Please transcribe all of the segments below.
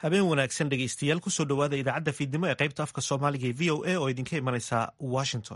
habeen wanaagsan dhegaystayaal kusoo dhowaada idaacadda fiidnimo ee qaybta afka soomaaliga ee v o a oo idinka imanaysa washington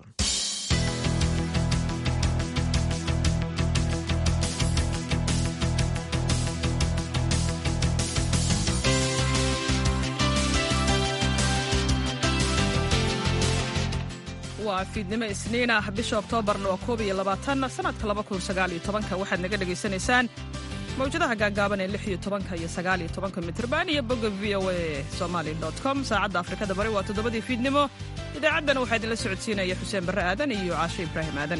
waa fiidnimo isniin ah bisha oktoobarna waa koob iyo labaatan sanadka laba kun sagaal iyo tobanka waxaad naga dhagaysanaysaan mawjadaha gaagaaban ee lix iyo tobanka iyo sagaal iyo tobanka mitrban iyo bogga v o a somali com saacadda afrikada bari waa toddobadii fiidnimo idaacaddana waxaa idinla socodsiinaya xuseen barre aadan iyo caashe ibraahim aadan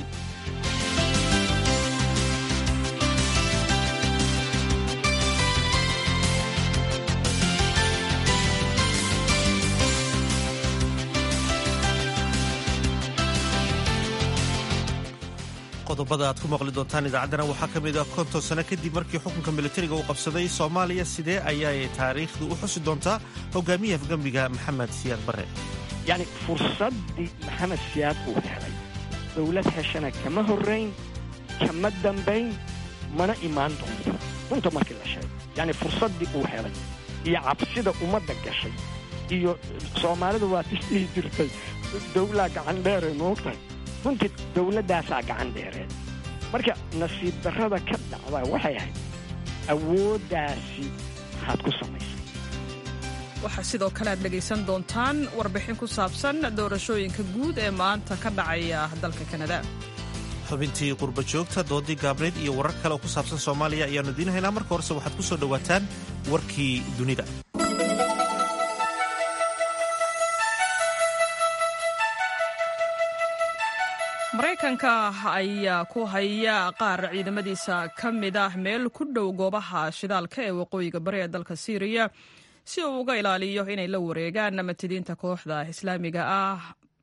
qodobada aad ku maqli doontaan idaacaddana waxaa ka mid ah konton sano kadib markii xukunka militariga uu qabsaday soomaaliya sidee ayay taariikhdu u xusi doontaa hogaamiyaha afgambiga maxamed siyaad barre yacni fursaddii maxamed siyaad uu helay dowlad heshana kama horrayn kama dambayn mana imaan doonto runta markii la sheego yacni fursaddii uu helay iyo cabsida ummadda gashay iyo soomaalidu waa isdhihi jirtay dowlaa gacan dheere moogtahay runtii dowladdaasaa gacan dheereen marka nasiib darrada ka dhacda waxay ahayd awooddaasi maxaad ku samaysay waxaa sidoo kale aad dhegaysan doontaan warbixin ku saabsan doorashooyinka guud ee maanta ka dhacaya dalka kanada xubintii qurba joogta doodii gaabneyd iyo warar kale oo ku saabsan soomaaliya ayaannu idiin haynaa marka horese waxaad ku soo dhowaataan warkii dunida maraykanka ayaa ku haya qaar ciidamadiisa ka mid ah meel ku dhow goobaha shidaalka ee waqooyiga bari ee dalka siiriya si uu uga ilaaliyo inay la wareegaan matadiinta kooxda islaamiga ah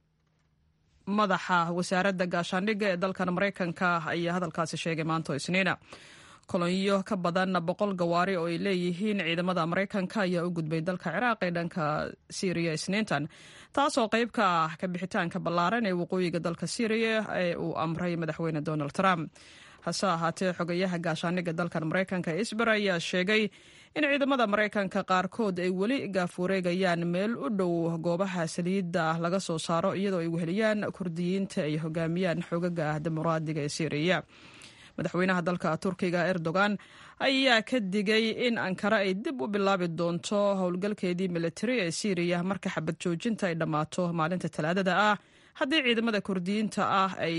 madaxa wasaaradda gaashaandhigga ee dalkan maraykanka ayaa hadalkaasi sheegay maanto isniina kolonyo ka badan boqol gawaari oo ay leeyihiin ciidamada maraykanka ayaa u gudbay dalka ciraaq ee dhanka siiriya isniintan taasoo qayb ka ah kabixitaanka ballaaran ee waqooyiga dalka siiriya ee uu amray madaxweyne donald trump hase ahaatee xogayaha gaashaandhigga dalkan maraykanka isber ayaa sheegay in ciidamada maraykanka qaarkood ay weli gaafureegayaan meel u dhow goobaha saliidda laga soo saaro iyadoo ay weheliyaan kurdiyiinta ay hogaamiyaan xogaga ah dimuqraadiga ee siiriya madaxweynaha dalka turkiga erdogan ayaa ka digay in ankara ay dib u bilaabi doonto howlgalkeedii militari ee siiriya marka xabad joojinta ay dhammaato maalinta talaadada ah haddii ciidamada kurdiyiinta ah ay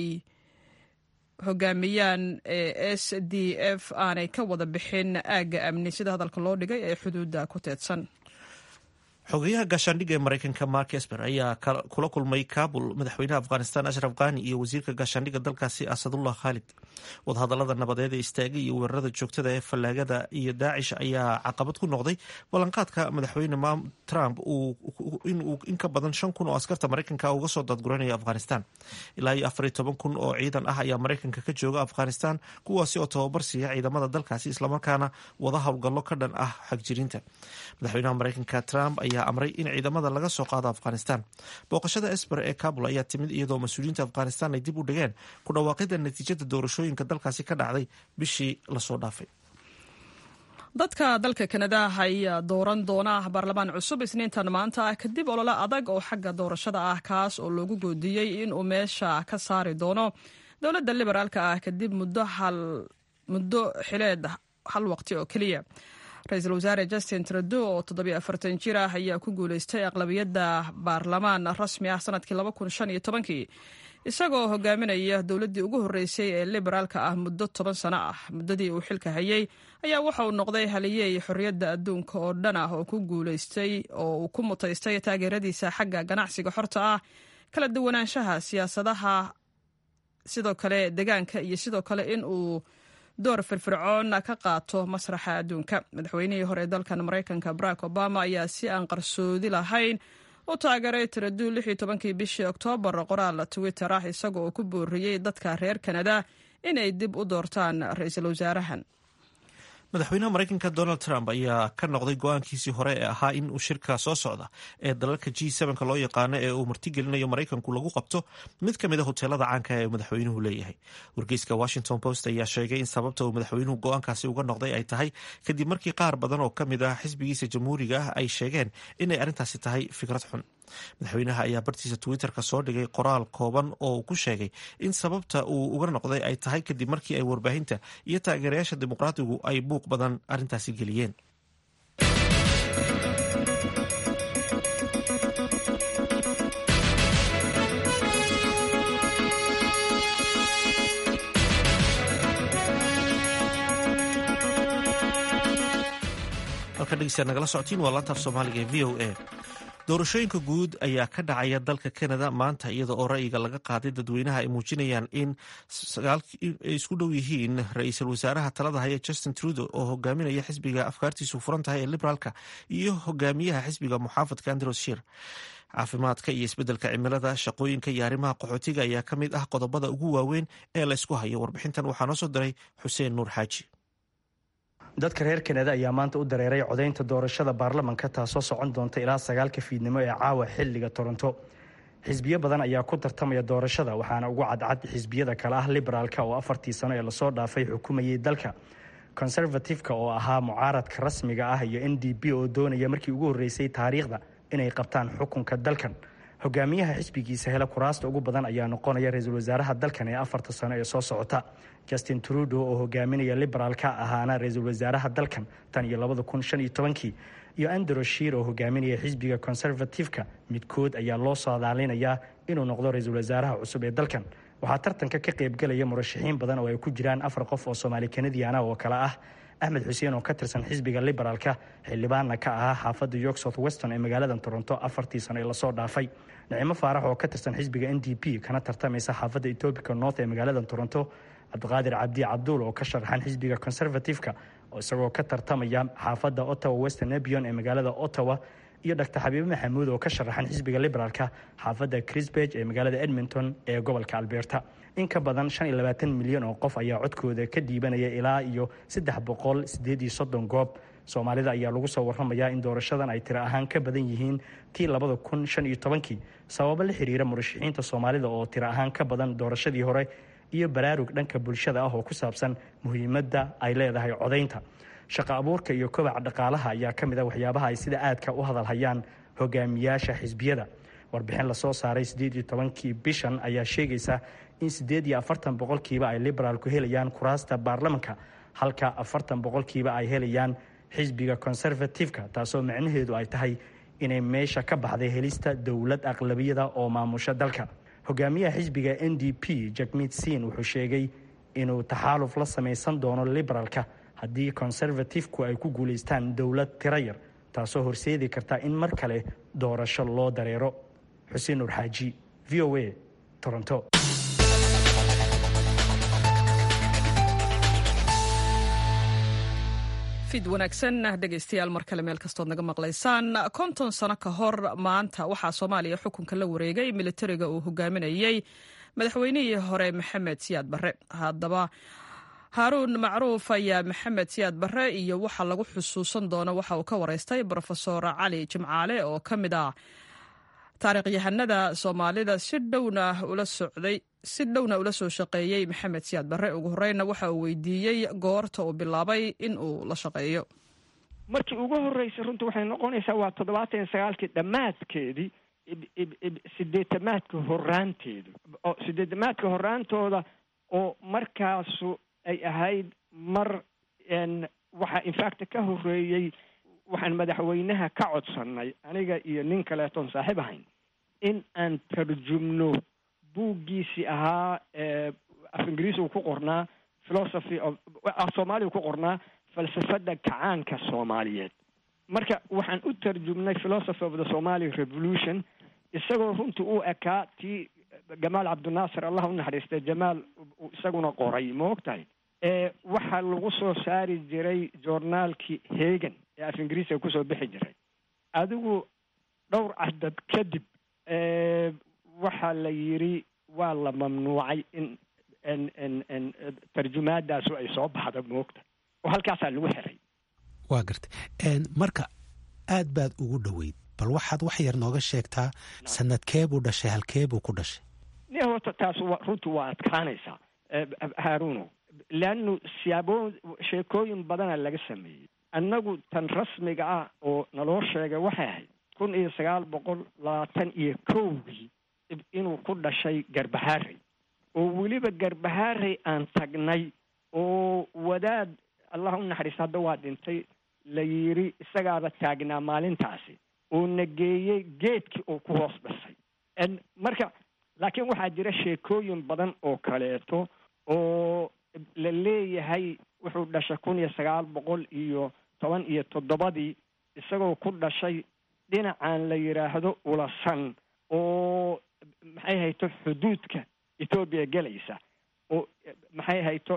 hogaamiyaan ee s d f aanay ka wada bixin aagga amni sida hadalka loo dhigay ee xuduudda ku teedsan xogeyaha gaashaandhigga ee maraykanka mark esper ayaa kula kulmay kabul madaxweynaha afghanistan ashraf khani iyo wasiirka gaashaandhigga dalkaasi asadullah khaalid wadahadalada nabadeed ee istaagay iyo weerarada joogtada ee fallaagada iyo daacish ayaa caqabad ku noqday ballanqaadka madaxweyne trump inuu in ka badan shan kun oo askarta maraykanka uga soo daadguranayo afghanistan ilaa iyo afar iyo toban kun oo ciidan ah ayaa maraykanka ka jooga afghanistan kuwaasi oo tababar siiya ciidamada dalkaasi islamarkaana wada howlgallo ka dhan ah xagjirinta madaxweynaha maraykanka trump ayaa amray in ciidamada laga soo qaado afghanistan booqashada esber ee kabul ayaa timid iyadoo mas-uuliyiinta afghanistan ay dib u dhigeen ku dhawaaqida natiijada doorashooyinka dalkaasi ka dhacday bishii lasoo dhaafay dadka dalka kanada ayaa dooran doona baarlamaan cusub isniintan maanta ah kadib olole adag oo xagga doorashada ah kaas oo loogu goodiyey inuu meesha ka saari doono dowladda liberaalka ah kadib muddo xileed hal waqti oo keliya ra-iisul wasaare justin trudeau oo toddobiyo afartan jir ah ayaa ku guuleystay aqlabiyadda baarlamaan rasmi ah sanadkii laba kun shan iyo tobankii isagoo hogaaminaya dowladdii ugu horreysay ee liberaalka ah muddo toban sano ah muddadii uu xilka hayay ayaa waxa uu noqday haliyey xorriyadda adduunka oo dhan ah oo ku guuleystay oo uu ku mutaystay taageeradiisa xagga ganacsiga xorta ah kala duwanaanshaha siyaasadaha sidoo kale degaanka iyo sidoo kale in uu door firfircoon ka qaato masraxa adduunka madaxweynihii hore ee dalkan maraykanka barack obama ayaa si aan qarsoodi lahayn u taageeray tiraduu lix iyo tobankii bishii oktoobar qoraal twitter ah isaga oo ku booriyey dadka reer kanada inay dib u doortaan ra-iisul wasaarahan madaxweynaha maraykanka donald trump ayaa ka noqday go-aankiisii hore ee ahaa in uu shirka soo socda ee dalalka g ka loo yaqaano ee uu martigelinayo maraykanku lagu qabto mid ka mid a hoteelada caanka ee madaxweynuhu leeyahay wargeyska washington post ayaa sheegay in sababta uu madaxweynuhu go-aankaasi uga noqday ay tahay kadib markii qaar badan oo ka mid ah xisbigiisa jamhuuriga ah ay sheegeen inay arrintaasi tahay fikrad xun madaxweynaha ayaa bartiisa twitter-ka soo dhigay qoraal kooban oo uu ku sheegay in sababta uu uga noqday ay tahay kadib markii ay warbaahinta iyo taageerayaasha dimuqraatigu ay buuq badan arrintaasi geliyeen halka dhegeystaad nagala socotiin waa laantaaf soomaaliga ee v o a doorashooyinka guud ayaa ka dhacaya dalka canada maanta iyada oo ra'yiga laga qaaday dadweynaha ay muujinayaan in ay isku dhow yihiin ra-iisul wasaaraha talada haya justin trudeau oo hogaaminaya xisbiga afkaartiisu furan tahay ee liberaalka iyo hogaamiyaha xisbiga muxaafadka andros shir caafimaadka iyo isbeddelka cimilada shaqooyinka iyo arrimaha qaxootiga ayaa ka mid ah qodobada ugu waaweyn ee la ysku hayo warbixintan waxaa noo soo diray xuseen nuur xaaji dadka reer kanada ayaa maanta u dareeray codaynta doorashada baarlamanka taasoo socon doonta ilaa sagaalka fiidnimo ee caawa xilliga toronto xisbiyo badan ayaa ku tartamaya doorashada waxaana ugu cadcad xisbiyada kale ah liberaalka oo afartii sano ee lasoo dhaafay xukumayay dalka conservatifeka oo ahaa mucaaradka rasmiga ah iyo n d b oo doonaya markii ugu horreysay taariikhda inay qabtaan xukunka dalkan hogaamiyaha xisbigiisa hele kuraasta ugu badan ayaa noqonaya ra-iisul wasaaraha dalkan ee afarta sano ee soo socota justin trudeau oo hogaaminaya liberaalka ahaana ra-iisul wasaaraha dalkan tan iyo labada kun shan iyo tobankii iyo andrew shiir oo hogaaminaya xisbiga conservatifeka midkood ayaa loo saadaalinayaa inuu noqdo ra-iisul wasaaraha cusub ee dalkan waxaa tartanka ka qaybgalaya murashaxiin badan oo ay ku jiraan afar qof oo soomaali kanadiana oo kale ah axmed xuseen oo ka tirsan xisbiga liberaalka xildhibaanna ka ahaa xaafadda york south weston ee magaalada toronto afartii sano ee lasoo dhaafay nicimo faarax oo ka tirsan xisbiga n d p kana tartamaysa xaafadda etobica north ee magaalada toronto cabdiqaadir cabdi cabduul oo ka sharaxan xisbiga conservatifeka oo isagoo ka tartamaya xaafadda ottawa western nebion ee magaalada ottawa iyo dr xabiibe maxamuud oo ka sharaxan xisbiga liberaalka xaafadda crisbeg ee magaalada edmonton ee gobolka alberta in ka badan shan iyo labaatan milyan oo qof ayaa codkooda ka dhiibanaya ilaa iyo saddex boqol sideed iyo soddon goob soomaalida ayaa lagu soo warramayaa in doorashadan ay tiro ahaan ka badan yihiin tii labada kun shan iyo tobankii sababo la xiriira murashaxiinta soomaalida oo tiro ahaan ka badan doorashadii hore iyo baraarug dhanka bulshada ah oo ku saabsan muhiimadda ay leedahay codaynta shaqo abuurka iyo kobaca dhaqaalaha ayaa ka mid a waxyaabaha ay sida aadka u hadalhayaan hogaamiyaasha xisbiyada warbixin lasoo saaray siddeed iyo tobankii bishan ayaa sheegaysa in siddeed iyo afartan boqolkiiba ay liberaalku helayaan kuraasta baarlamanka halka afartan boqolkiiba ay helayaan xisbiga conservatifeka taasoo micnaheedu ay tahay inay meesha ka baxday helista dowlad aqlabiyada oo maamusha dalka hogaamiyaha xisbiga n d p jakmid sin wuxuu sheegay inuu taxaaluf la samaysan doono liberaalka haddii conservatifku ay ku guulaystaan dowlad tiro yar taasoo horseedi karta in mar kale doorasho loo dareero xuseen nuur xaaji v o a toronto fid wanaagsan dhegaystayaal mar kale meel kastood naga maqlaysaan konton sano ka hor maanta waxaa soomaaliya xukunka la wareegay militariga uu hogaaminayey madaxweynihii hore maxamed siyaad barre haddaba haaruun macruuf ayaa maxamed siyaad barre iyo waxa lagu xusuusan doono waxa uu ka wareystay brofesor cali jimcaale oo ka mid ah taariikhyahanada soomaalida si dhowna ula socday si dhowna ula soo shaqeeyey maxamed siyaad barre ugu horeyna waxa uu weydiiyey goorta uu bilaabay in uu la shaqeeyo markii ugu horreysay runta waxay noqonaysaa waa toddobaatan iyo sagaalkii dhammaadkeedii sideetamaadka horaanteedu oo sideetamaadka horaantooda oo markaasu ay ahayd mar waxaa infacta ka horreeyey waxaan madaxweynaha ka codsannay aniga iyo nin kaleetoon saaxiib ahayn in aan tarjumno buuggiisii ahaa af ingiriis uu ku qornaa philosophy of af soomaaliya ku qornaa falsafadda kacaanka soomaaliyeed marka waxaan u tarjumnay philosophy of the somali revolution isagoo runtii u ekaa tii jamaal cabdinaasir allah u naxariistay jamaal isaguna qoray ma og tahay waxaa lagu soo saari jiray joornaalkii hegan ee af ingiriiska kusoo bixi jiray adigu dhowr cadad kadib waxaa la yidhi waa la mamnuucay in n tarjumaadaasu ay soo baxda moogta oo halkaasaa lagu xiray waa gartay marka aad baad ugu dhoweyd bal waxaad wax yar nooga sheegtaa sanadkeebuu dhashay halkeebuu ku dhashay ni horta taas runtii waa adkaanaysaa haaruno leannu siyaabo sheekooyin badana laga sameeyey annagu tan rasmiga ah oo naloo sheegay waxay ahayd kun iyo sagaal boqol labaatan iyo kowgii inuu ku dhashay garbahaarey oo weliba garbahaarey aan tagnay oo wadaad allah u naxariista hadda waa dhintay la yidhi isagaaba taagnaa maalintaasi oo na geeyey geedkii uu ku hoos dhasay marka laakiin waxaa jira sheekooyin badan oo kaleeto oo la leeyahay wuxuu dhashay kun iyo sagaal boqol iyo toban iyo toddobadii isagoo ku dhashay dhinacan la yidhaahdo ulasan oo maxay hayto xuduudka etoobiya gelaysa oo maxay hayto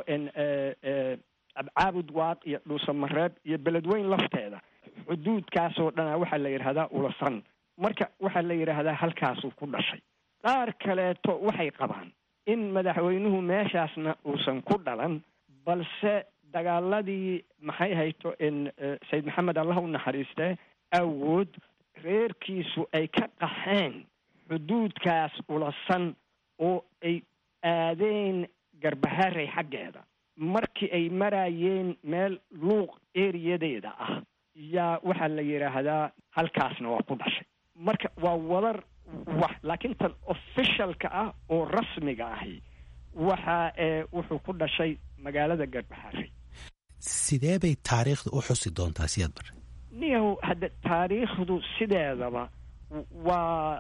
caabud waaq iyo dhuusamareeb iyo beledweyn lafteeda xuduudkaasoo dhana waxaa la yidhahdaa ulasan marka waxaa la yidhaahdaa halkaasuu ku dhashay qaar kaleeto waxay qabaan in madaxweynuhu meeshaasna uusan ku dhalan balse dagaaladii maxay hayto sayid maxamed allah u naxariistee awood reerkiisu ay ka qaxeen xuduudkaas ulasan oo ay aadeen garbaharey xaggeeda markii ay maraayeen meel luuq eriyadeeda ah yaa waxaa la yidhaahdaa halkaasna waa ku dhashay marka waa wadar wax laakiin tan officialka ah oo rasmiga ahi waxa wuxuu ku dhashay magaalada garbaharey sidee bay taariikhda u xusi doontaa siyaad bare niyahow hadda taariikhdu sideedaba waa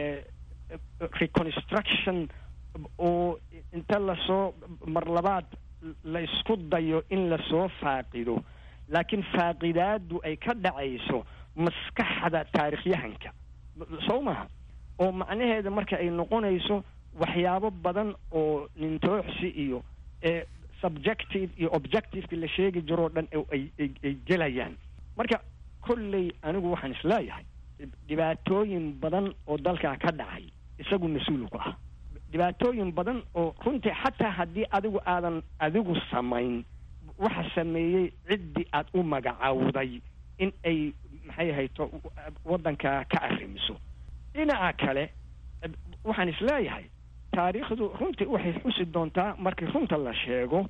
reconstruction oo inta lasoo mar labaad la isku dayo in lasoo faaqido laakiin faaqidaadu ay ka dhacayso maskaxda taarikhyahanka soo maha oo macnaheeda marka ay noqonayso waxyaabo badan oo nintooxsi iyo subjective iyo objectiveka la sheegi jiroo dhan ay ay gelayaan marka kolley anigu waxaan isleeyahay dhibaatooyin badan oo dalkaa ka dhacay isagu mas-uulu ku ah dhibaatooyin badan oo runtii xataa haddii adigu aadan adigu samayn waxa sameeyey ciddii aad u magacawday in ay maxay hayto waddanka ka arrimiso dhinaca kale waxaan isleeyahay taariikhdu runtii waxay xusi doontaa markii runta la sheego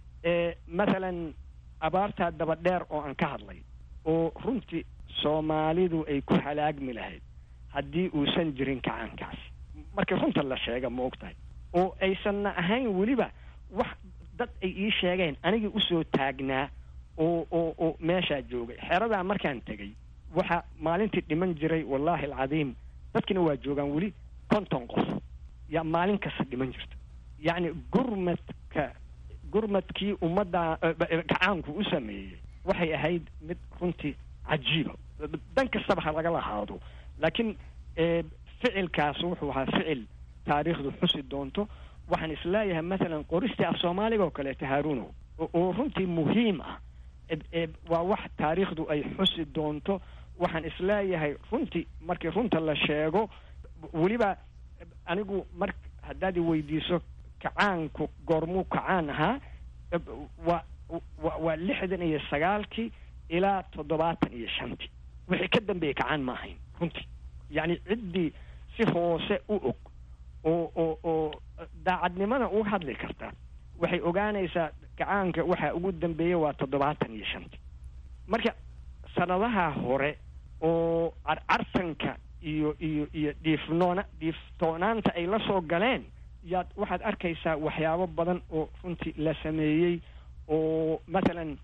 mathalan abaartaa daba dheer oo aan ka hadlay oo runtii soomaalidu ay ku halaagmi lahayd haddii uusan jirin kacaankaasi markii runta la sheega ma og tahay oo aysanna ahayn weliba wax dad ay ii sheegeen anigii usoo taagnaa oo oo oo meeshaa joogay xeradaa markaan tegay waxaa maalintii dhiman jiray wallaahi alcadiim dadkina waa joogaan weli konton qof yaa maalin kasta dhiman jirta yacni gurmadka gurmadkii ummadda gacaanku u sameeyey waxay ahayd mid runtii cajiiba dan kastaba ha laga lahaado laakiin ficilkaas wuxuu ahaa ficil taariikhdu xusi doonto waxaan isleeyahay mathalan qoristii af soomaaliga oo kaleeto haaruno oo runtii muhiim ah waa wax taariikhdu ay xusi doonto waxaan isleeyahay runtii markii runta la sheego weliba anigu mar haddaad i weydiiso kacaanku goormuu kacaan ahaa waa wa waa lixdan iyo sagaalkii ilaa toddobaatan iyo shantii wixii ka dambeeyey kacaan ma ahayn runtii yacni ciddii si hoose u og oo oo oo daacadnimada u hadli karta waxay ogaanaysaa gacaanka waxaa ugu dambeeya waa toddobaatan iyo shantii marka sanadaha hore oo carcartanka iyo iyo iyo dhiifnoona dhiiftoonaanta ay la soo galeen yaad waxaad arkaysaa waxyaabo badan oo runtii la sameeyey oo mathalan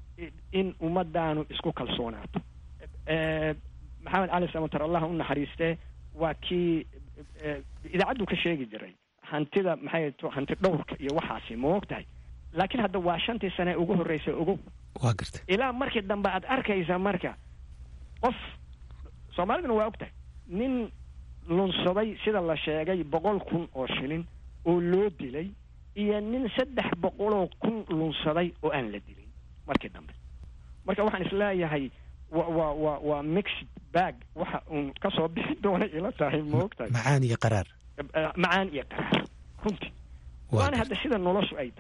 in ummadaanu isku kalsoonaato maxamed cali samatar allah u naxariistee waa kii idaacaddu ka sheegi jiray hantida maxay to hanti dhowrka iyo waxaasi ma og tahay laakiin hadda waa shantii sane ugu horreysay ogow waa gartay ilaa markii dambe aad arkaysa marka qof soomaaliduna waa og tahay nin lunsaday sida la sheegay boqol kun oo shilin oo loo dilay iyo nin saddex boqoloo kun lunsaday oo aan la dilin markii dambe marka waxaan isleeyahay wa wa wa waa mixed bag waxa uun kasoo bixi doona ila tahay ma og tahay macaan iyo qaraar macaan iyo qaraar runtii waana hadda sida noloshu ay tahay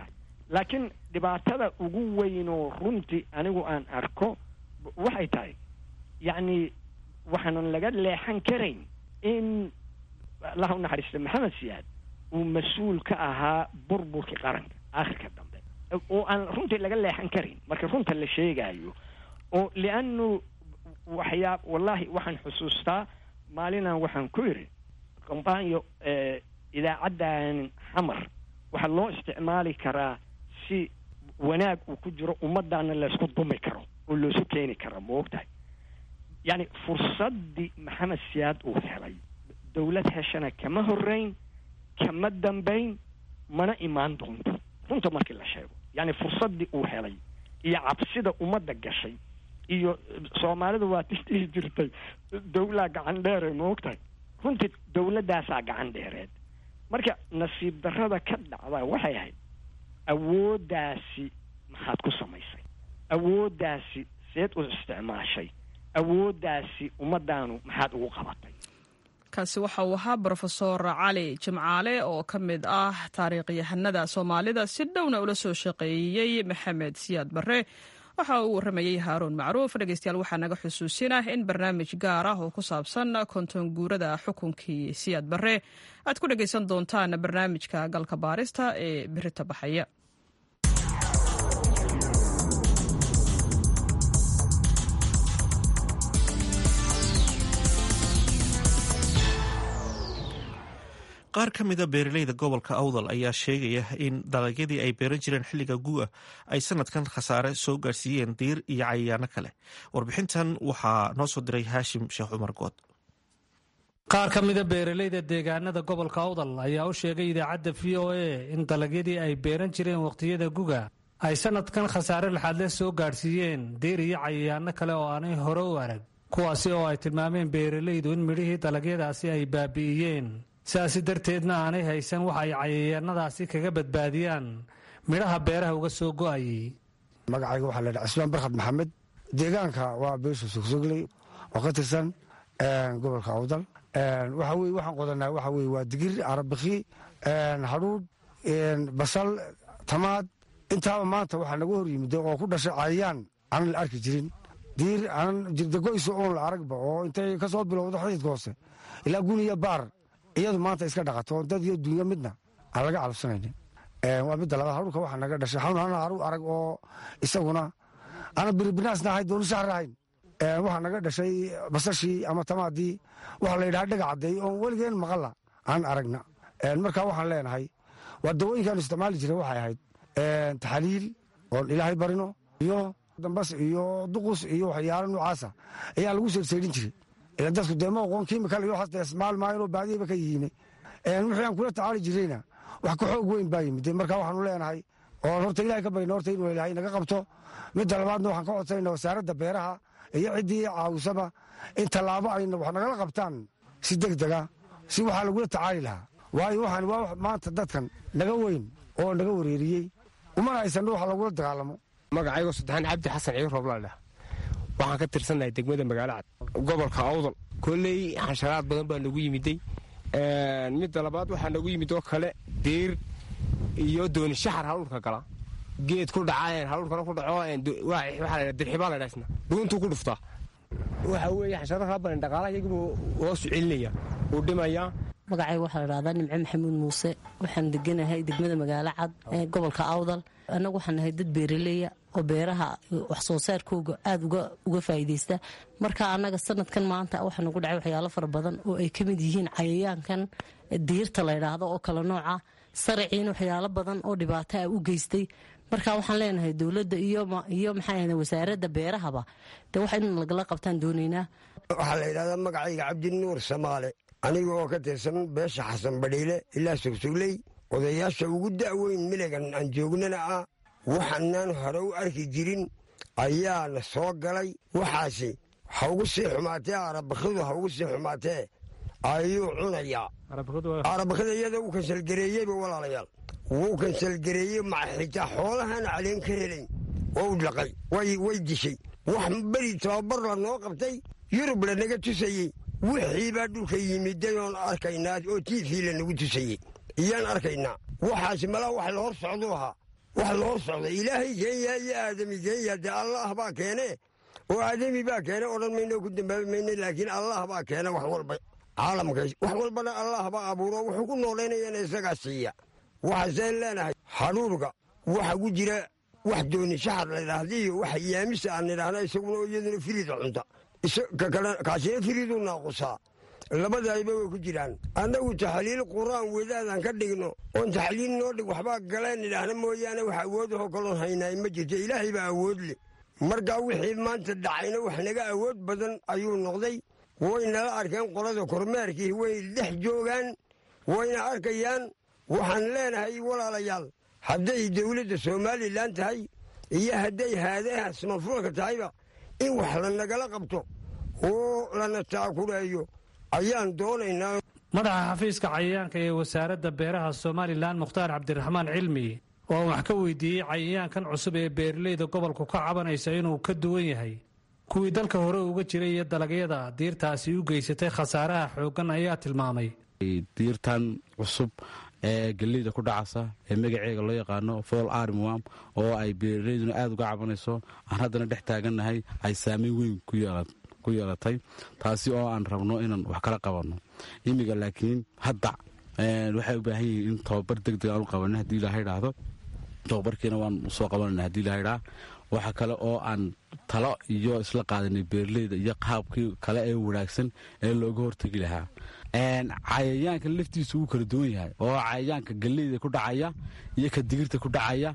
laakiin dhibaatada ugu weynoo runtii anigu aan arko waxay tahay yacni waxaanan laga leexan karayn in allaha u naxariista maxamed siyaad uu mas-uul ka ahaa burburkii qaranka aakhirka dambe oo aan runtii laga leexan karayn marka runta la sheegaayo oo lianu waxyaa wallahi waxaan xusuustaa maalinaan waxaan ku yidhi kombaanyo idaacaddan xamar waxaa loo isticmaali karaa si wanaag uu ku jiro ummaddaana laysku dumi karo oo loosu keeni karo ma ogtahay yacni fursaddii maxamed siyaad uu helay dawlad heshana kama horrayn kama dambayn mana imaan doonto runta markii la sheego yacni fursaddii uu helay iyo cabsida ummadda gashay iyo soomaalidu waa tisdhihi jirtay dawlaa gacan dheere ma ogtahay runtii dawladdaasaa gacan dheereed marka nasiib darrada ka dhacda waxay ahayd awooddaasi maxaad ku samaysay awooddaasi seed u isticmaashay awooddaasi ummaddaanu maxaad ugu qabatay kaasi waxa uu ahaa brofesor cali jimcaale oo ka mid ah taariikhyahanada soomaalida si dhowna ula soo shaqeeyey maxamed siyaad barre waxa uu warramayey haaruun macruuf dhegeystayaal waxaa naga xusuusinah in barnaamij gaar ah oo ku saabsan konton guurada xukunkii siyaad barre aad ku dhegeysan doontaan barnaamijka galka baarista ee birita baxaya qaar ka mida beeraleyda gobolka awdal ayaa sheegaya in dalagyadii ay beeran jireen xilliga gu'a ay sanadkan khasaare soo gaarsiiyeen diir iyo cayayaano kale warbixintan waxaa noo soo diray haashim sheekh cumar good qaar ka mida beeraleyda deegaanada gobolka awdal ayaa u sheegay idaacadda v o a in dalagyadii ay beeran jireen wakhtiyada guga ay sanadkan khasaare laxaadle soo gaadhsiiyeen diir iyo cayayaano kale oo aanay hore u arag kuwaasi oo ay tilmaameen beeraleydu in midhihii dalagyadaasi ay baabi'iyeen sidaasi darteedna aanay haysan waxa ay cayayaanadaasi kaga badbaadiyaan midhaha beeraha uga soo go'ayay magacayga waxaa laydhaha cismaan barkhad maxamed deegaanka waa beesha sogsogley oo ka tirsan gobolka awdal waxa weye waxaan qodanaa waxa weye waa digir arabiki hadhuudh basal tamaad intaaba maanta waxaa naga hor yimid oo ku dhashay cayayaan aanan la arki jirin diir aanan jirdagoyso oon la aragba oo intay ka soo bilowdo xididka hoose ilaa guniya baar iyadu maanta iska dhaqato dad iyo dunya midna aan laga calabsanaynin waa midda labaad hadhuurka waxaa naga dhashay xanuun ana haru arag oo isaguna ana biribinaasna ahayn dooni shahar ahayn waxaa naga dhashay basashii ama tamaadii waxaa la yidhaha dhaga caddeey oon weligeen maqalla aan aragna marka waxaan leenahay waa dawooyinkaanu isticmaali jiray waxay ahayd taxaliil oon ilaahay barino iyo dambas iyo duqus iyo waxyaalo noocaasa ayaa lagu seerseedhin jiray ila dadku dee ma aqoon kimikal iyo waxaas ismaal maayinoo baadiyaba ka yihiine wixii aan kula tacaali jirayna wax ka xoog weyn baa yimid marka waxaanu leenahay oo horta ilahay ka barina horta inuu ilaahay naga qabto midda labaadna waxaan ka codsanayna wasaaradda beeraha iyo ciddii caawisaba in tallaabo ayna wax nagala qabtaan si deg dega si waxaa lagula tacaali lahaa waayo waxaan waa maanta dadkan naga weyn oo naga wareeriyey umana haysanno waxa lagula dagaalamo magacaygo saddexaan cabdi xasan ciir rooblaadhah waxaan ka tirsannahay degmada magaalo cad gobolka awdal kolley xasharaad badan baa nagu yimiday midda labaad waxaa nagu yimid oo kale diir iyo dooni shaxar haluurka gala geed ku dhaca haluurkana ku dhaco waxaa dirxibaa la dhaasna dhuuntuu ku dhuftaa waxa weeye xasharo kaa badan dhaqaalaha iyagibuu hoosu celinaya uu dhimayaa magacayga waxaa la dhahdaa nimco maxamuud muuse waxaan deganahay degmada magaalo cad ee gobolka awdal annagu waxaan nahay dad beeraleya oo beeraha wax soo saarkooga aada uga faa'iidaysta marka annaga sanadkan maanta waxaa nagu dhacay waxyaalo fara badan oo ay ka mid yihiin cayayaankan diirta la ydhaahdo oo kale nooca saraciina waxyaalo badan oo dhibaato ah u geystay marka waxaan leenahay dowladda iyo maxaa wasaaradda beerahaba dee wax in lagala qabtaan doonaynaa waxaa la yidhahdaa magacayga cabdinuur samaale aniga oo ka tirsan beesha xasan badhiile ilaa sogsogley odayaasha ugu da'weyn miligan aan joognana ah waxaanaan hore u arki jirin ayaana soo galay waxaasi ha ugu sii xumaatee arabakidu ha ugu sii xumaatee ayuu cunayaa arabakida iyada uu kansalgareeyeyba walaalayaal wuu kansalgareeyey maxitaa xoolahaan caleen ka helayn waa u dhaqay way dishay wax beri tababar la noo qabtay yurub lanaga tusayey wixiibaa dhulka yimiday oon arkaynaa oo tiifii lanagu tusayey iyaan arkaynaa waxaasi malaa wax la hor socduu ahaa wax loo socda ilaahay keenya iyo aadami keenya dee allaah baa keene oo aadami baa keene odhan mayno ku dambaabi mayno laakiin allaah baa keena wax walba caalamka wax walbana allaah baa abuuro wuxuu ku noolaynayana isagaa siiya waxaaseen leenahay hadhuurka waxa ku jira wax dooni shaxar ladhaahda iyo wax yaamisa aan nidhaahna isaguna iyaduna firiida cunta kaasina firiiduu naaqusaa labadaayba way ku jiraan annagu taxliil qur'aan wadaadaan ka dhigno oon taxliil noo dhig waxbaa galeen nidhaahna mooyaane wax awoodahoo kaloon haynaay ma jirto ilaahay baa awood leh markaa wixii maanta dhacayna wax naga awood badan ayuu noqday way nala arkeen qolada kormeerkii way dhex joogaan wayna arkayaan waxaan leenahay walaalayaal hadday dowladda somalilan tahay iyo hadday haadaha samafurka tahayba in wax lanagala qabto oo lana taakuleeyo ayaan doonaynaa madaxa xafiiska cayayaanka ee wasaaradda beeraha somalilan mukhtaar cabdiraxmaan cilmi oo wax ka weydiiyey cayayaankan cusub ee beeraleyda gobolku ka cabanaysa inuu ka duwan yahay kuwii dalka hore uga jiray iyo dalagyada diirtaasi u geysatay khasaaraha xooggan ayaa tilmaamay diirtan cusub ee geleyda ku dhacasa ee magaceega loo yaqaano fool armwam oo ay beeraleyduna aada uga cabanayso aan haddana dhex taagannahay ay saameyn weyn ku yeelatay taasi oo aan rabno inaan wax kala qabanno imiga laakiin hadda waxay u baahan yihiin in tobabar deg deg aan u qabanno haddii ilaha idhaahdo tobabarkiina waan soo qabanayna hadii ilaha idhaa waxa kale oo aan talo iyo isla qaadanay beeraleyda iyo qaabkii kale ee wanaagsan ee looga hortegi lahaa cayayaanka laftiisu wuu kala duwan yahay oo cayayaanka galeyda ku dhacaya iyo ka digirta ku dhacaya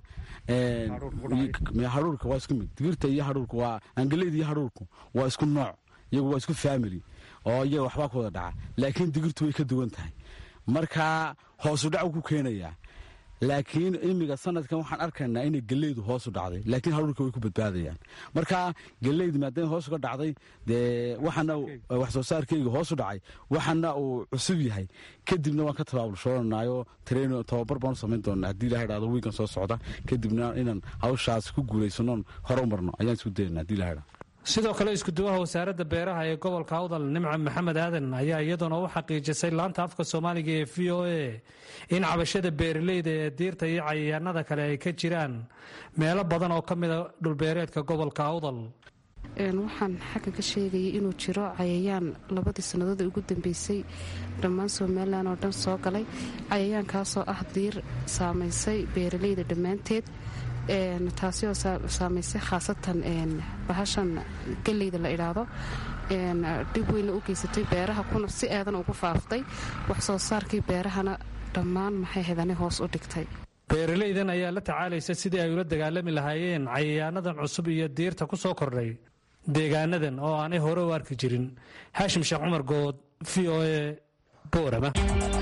hadhuurka waa isku mid digirta iyo hadhuurka waa angaleyda iyo hadhuurku waa isku nooc iyagu waa isku family oo iyaga waxbaa ku wada dhaca laakiin digirtu way ka duwan tahay marka hoosu dhac ku keenayaa laakiin imiga sanadkan waxaan arkaynaa inay geleydu hoosu dhacday laakiin hadhuurka way ku badbaadayaan marka geleydu maadaama hoos uga dhacday dee waxana wax soo saarkeyga hoosu dhacay waxana uu cusub yahay kadibna waan ka tabaabulshoonanayo train tababar baan u samayn doonaa haddii ilaha idhahdo wiigan soo socda kadibna inaan hawshaas ku guulaysanoon hore u marno ayaan isku dayana hadii ilaha idhahdo sidoo kale iskuduwaha wasaaradda beeraha ee gobolka awdal nimca maxamed aadan ayaa iyaduna u xaqiijisay laanta afka soomaaliga ee v o a in cabashada beeraleyda ee diirta iyo cayayaanada kale ay ka jiraan meelo badan oo ka mida dhulbeereedka gobolka awdal waxaan xagga ka sheegayay inuu jiro cayayaan labadii sannadood ugu dambeysay dhammaan somalilan oo dhan soo galay cayayaankaasoo ah diir saamaysay beeraleyda dhammaanteed taasi oo saamaysay khaasatan bahashan geleyda la idhaahdo dhib weyna u geysatay beeraha kuna si aadan ugu faaftay wax soo saarkii beerahana dhammaan maxay hedani hoos u dhigtay beeraleydan ayaa la tacaalaysa sidii ay ula dagaalami lahaayeen cayayaanadan cusub iyo diirta ku soo kordhay deegaanadan oo aanay hore u arki jirin haashim sheekh cumar good v o a boorama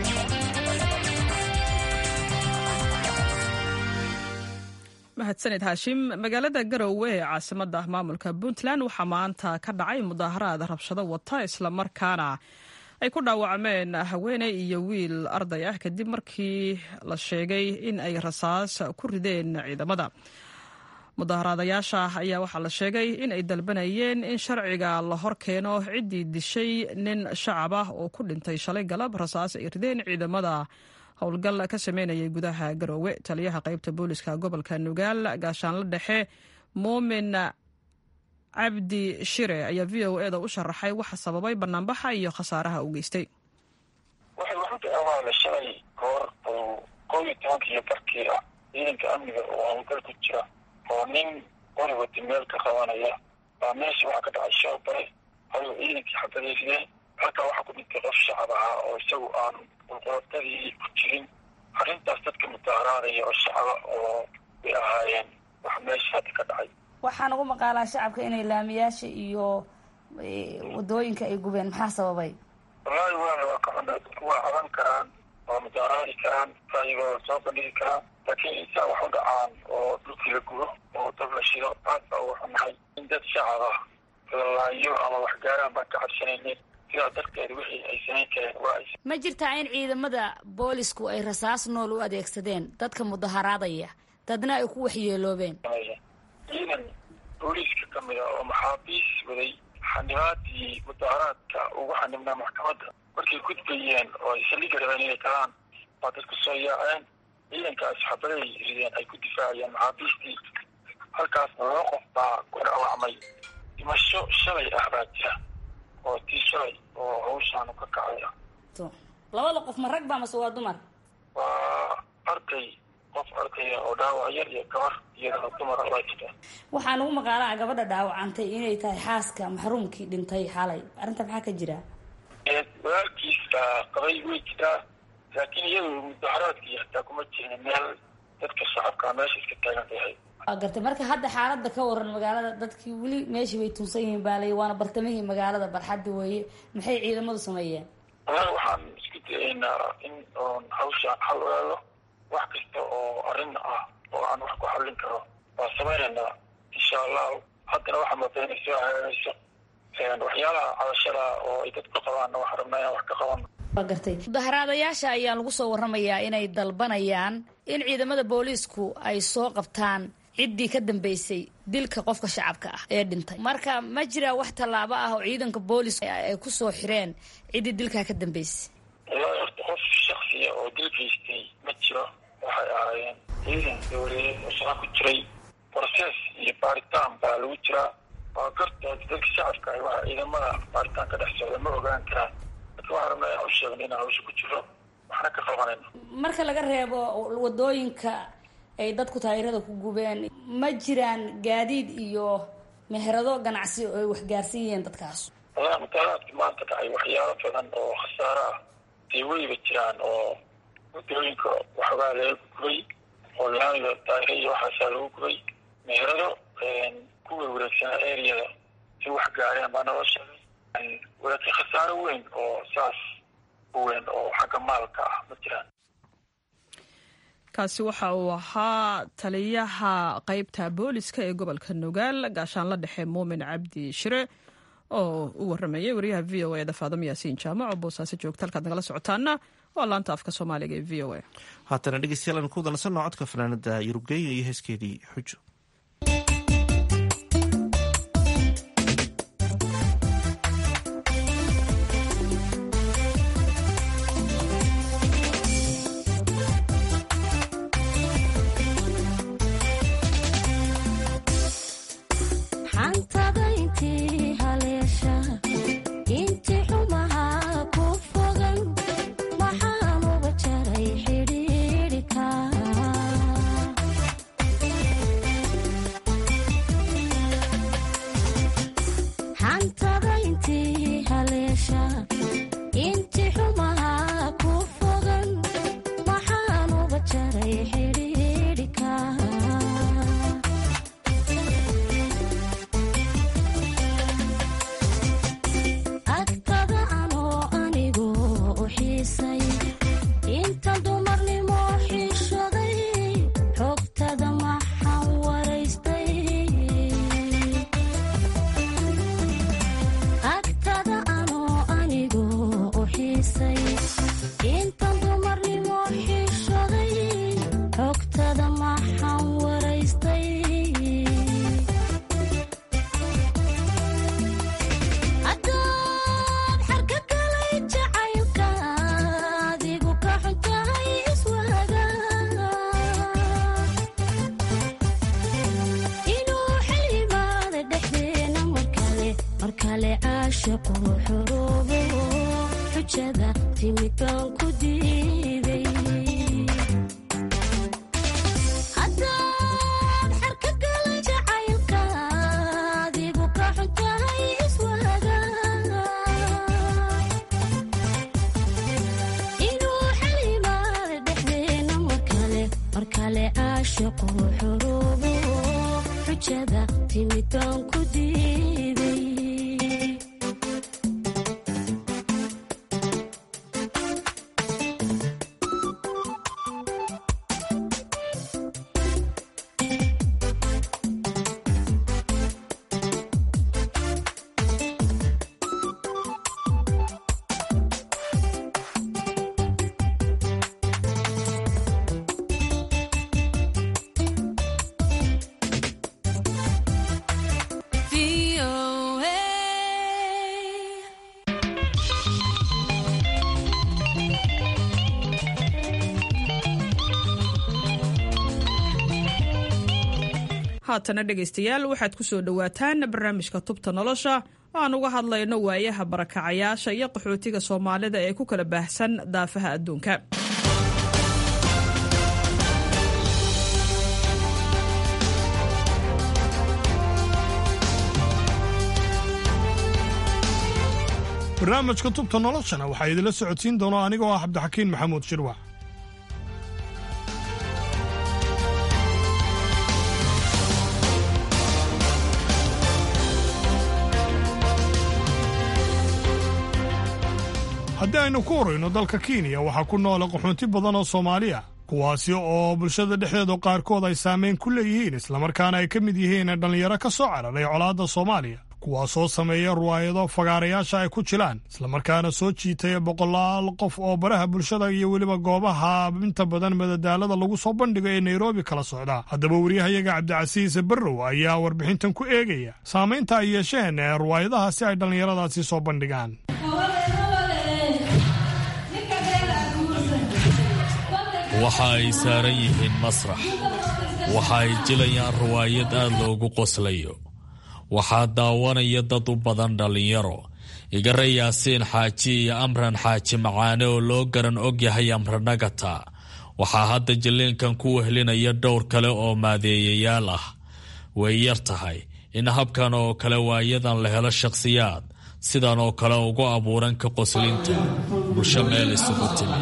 mahadsaned haashim magaalada garowe ee caasimada maamulka puntland waxaa maanta ka dhacay mudaaharaad rabshado wata islamarkaana ay ku dhaawacmeen haweeney iyo wiil arday ah kadib markii la sheegay in ay rasaas ku rideen ciidamada mudaaharaadayaasha ayaa waxaa la sheegay in ay dalbanayeen in sharciga la hor keeno ciddii dishay nin shacab ah oo ku dhintay shalay galab rasaas ay rideen ciidamada howlgal ka sameynayay gudaha garoowe taliyaha qaybta booliska gobolka nugaal gaashaanla dhexe muumin cabdi shire ayaa v o e da u sharaxay waxa sababay banaanbaxa iyo khasaaraha u geystay waxay waxu awaala shalay goor oo koob iyo tobankiiyo barkii ah ciidanka amniga oo howlgal ku jira oo nin qori wati meel ka qabanaya baa meesha waxaa ka dhacay shoo bare ayuu ciidankii xabadaysideen halkaa waxaa ku dhintay qof shacab ahaa oo isagu aan qulqulotadii ku jirin arrintaas dadka mudaaharaadaya oo shacaba oo bay ahaayeen wax meesha hadda ka dhacay waxaan ugu maqaalaa shacabka inay laamiyaasha iyo wadooyinka ay gubeen maxaa sababay wallaahi waana waa ka xunaa dadku waa caban karaan waa mudaaharaadi karaan raayigooda soo bandhigi karaan laakiin insaa wax u dhacaan oo dhulkii la gubo oo dab la shido aad baa uga xunahay in dad shacab ah lalaayo ama wax gaaraan baan ka cabsanaynin sidaa darteed wixii ay samayn kareen waa ay ma jirtaa in ciidamada boolisku ay rasaas nool u adeegsadeen dadka mudaharaadaya dadna ay ku waxyeeloobeen ciidan booliiska ka mid a oo maxaabiis waday xanibaadii mudaharaadka ugu xanibnaa maxkamadda markay gudbayeen oo ay saldhigga rabeen inay galaan waa dad ku soo yaaceen ciidankaas xabaday rideen ay ku difaaceen iyo maxaabiistii halkaasna laba qof baa ku dhaawacmay dhimasho shalay ah baa jira oo tii shalay oo hawshaanu ka kacaya labada qof ma rag ba mase waa dumar waa arday qof ardaya oo dhaawac yar iyo gabar iyadana dumar baa jirta waxaa nagu maqaalaa gabadha dhaawacantay inay tahay xaaska maxruumkii dhintay xalay arrinta maxaa ka jira walaalkiis baa qabay way jiraa laakiin iyadu mudaharaadkii hataa kuma jirin meel dadka shacabka meesha iska taagan tahay waa gartay marka hadda xaaladda ka waran magaalada dadkii weli meeshii bay tunsan yihiin baalay waana bartamihii magaalada barxadda weeye maxay ciidamadu sameeyeen walahi waxaan isku dayaynaa in oon hawshaan xal ogaado wax kasta oo arrin ah oo aan wax ku xallin karo waa samaynaynaa insha allahu haddana waxaa moodaa inay soo hagaagayso waxyaalaha cabashada oo ay dadku qabaanna waxaan rabnaa inaan wax ka qabano waa gartay mudaharaadayaasha ayaa lagu soo warramayaa inay dalbanayaan in ciidamada booliisku ay soo qabtaan ciddii ka dambeysay dilka qofka shacabka ah ee dhintay marka ma jiraa wax tallaabo ah oo ciidanka booliisku ay ku soo xireen ciddii dilkaa ka dambeysay wallahi horta qof shaksiya oo dil geystay ma jiro waxay ahaayeen ciidan dowladeed oo shaqa ku jiray process iyo baaritaan baa lagu jiraa waa gartood dadka shacabka ah waxa ciidamada baaritaan ka dhex socda ma ogaan karaan marka waxaan rabnaa inaan u sheegno inaan hawsha ku jiro waxna ka qabanayno marka laga reebo wadooyinka ay dadku taayirada ku gubeen ma jiraan gaadiid iyo meherado ganacsi oo ay waxgaarsan yihiin dadkaas wallahi mutaalaadka maanta dhacay waxyaalo badan oo khasaaro ah dee weyba jiraan oo wadooyinka waxoogaa laga gubay oo laamiga taayira iyo waxaasaa lagu gubay meherado ku werwareegsanaa areada si wax gaareen baa naloo sheegay walaakiin khasaaro weyn oo saas u weyn oo xagga maalka ah ma jiraan kaasi waxa uu ahaa taliyaha qeybta booliska ee gobolka nugaal gaashaanla dhexe muumin cabdi shire oo u waramayay wariyaha v o eda faadamo yaasiin jaamac oo boosaaso joogta halkaad nagala socotaana waa laanta afka soomaaliga ee v o a haatana dhegeystayaal aan ku dalsanno codka fanaanada yurubgeeya iyo heeskeedii xujo VOA. haatana dhegaystayaal waxaad ku soo dhowaataan barnaamijka tubta nolosha oo aan uga hadlayno waayaha barakacayaasha iyo qaxootiga soomaalida ee ku kala baahsan daafaha adduunka barnaamijka tubta noloshana waxaa idinla socodsiin doona anigoo ah cabdixakiin maxamuud shirwax haddii aynu ku horayno dalka kenya waxaa ku noola qaxoonti badan oo soomaaliya kuwaasi oo bulshada dhexdeedu qaarkood ay saamayn ku leeyihiin islamarkaana ay ka mid yihiin dhallinyaro ka soo cararay colaadda soomaaliya kuwaasoo sameeya ruwaayado fagaarayaasha ay ku jilaan islamarkaana soo jiitaya boqolaal qof oo baraha bulshada iyo weliba goobaha inta badan madadaalada lagu soo bandhigo ee nairobi kala socda haddaba wariyahayaga cabdicasiis barrow ayaa warbixintan ku eegaya saamaynta ay yeesheen ee ruwaayadaha si ay dhallinyaradaasi soo bandhigaan waxa ay saaran yihiin masrax waxa ay jilayaan ruwaayad aad loogu qoslayo waxaa daawanaya dad u badan dhallinyaro igare yaasiin xaaji iyo amran xaaji macaane oo loo garan ogyahay amranagata waxaa hadda jilliinkan ku wehlinaya dhowr kale oo maadeeyayaal ah way yar tahay in habkan oo kale waayadan la helo shakhsiyaad sidan oo kale ugu abuuran ka qoslinta bulsho meel isugu timi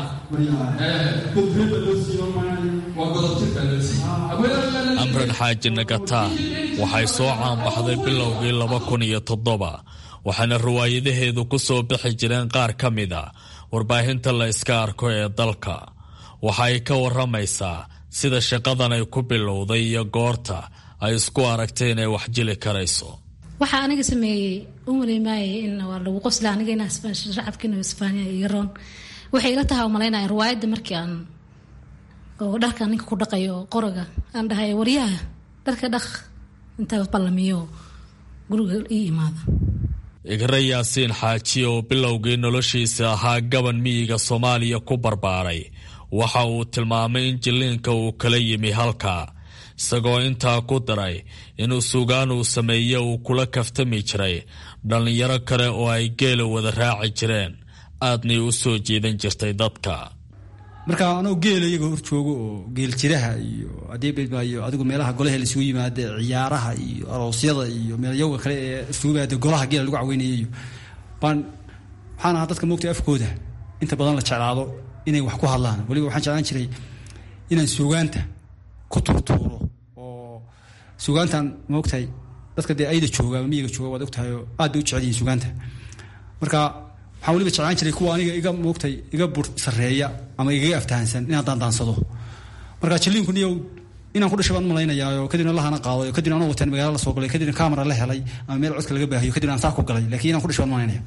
amran xaaji nagata waxay soo caanbaxday bilowgii laba kun iyo toddoba waxaana riwaayadaheedu ku soo bixi jireen qaar ka mid a warbaahinta la iska arko ee dalka waxa ay ka waramaysaa sida shaqadan ay ku bilowday iyo goorta ay isku aragtay inay wax jili karayso waxaa aniga sameeyey u maleemaayay in waa lagu qosla aniga in shacabkiina isbaaniya iyo roon waxay ila tahay umalaynaya riwaayadda markii aan oo dharka ninka ku dhaqayo qoroga aan dhahay waryaha dharka dhaq intaa ballamiyo guriga ii imaada igre yaasiin xaaji oo bilowgii noloshiisa ahaa gaban miyiga soomaaliya ku barbaaray waxa uu tilmaamay in jilliinka uu kala yimi halka isagoo intaa ku daray inuu sugaan uu sameeye uu kula kaftami jiray dhallinyaro kale oo ay geela wada raaci jireen aadnay u soo jiidan jirtay dadka marka anoo geela iyagoo hor joogo oo geel jiraha iyo adeebaayo adigu meelaha golaha laisugu yimaade ciyaaraha iyo aroosyada iyo meelyaga kale ee isugu yimaade golaha geela lagu caweynaya iyo baan waxaan ahaa dadka moogtay afkooda inta badan la jeclaado inay wax ku hadlaan weliba waxaan jeclaan jiray inaan suugaanta ku turtuuro oo suugaantan maogtahay dadka dee ayda jooga ama miyiga jooga waad ogtahay oo aad bay u jecel yihin suugaanta marka waxaan weliba jeclaan jiray kuwa aniga iga moogtay iga bur sareeya ama igaga aftahansan inaan daandaansado marka jilliinku niyow inaan ku dhashay baan malaynayaa kadibna lahana qaaday kadibna anoo wataan magaala la soo galay kadibna camera la helay ama meel codka laga baahiyo kadibna aan saa ku galay laakiin inaan ku dhashay baan malaynaya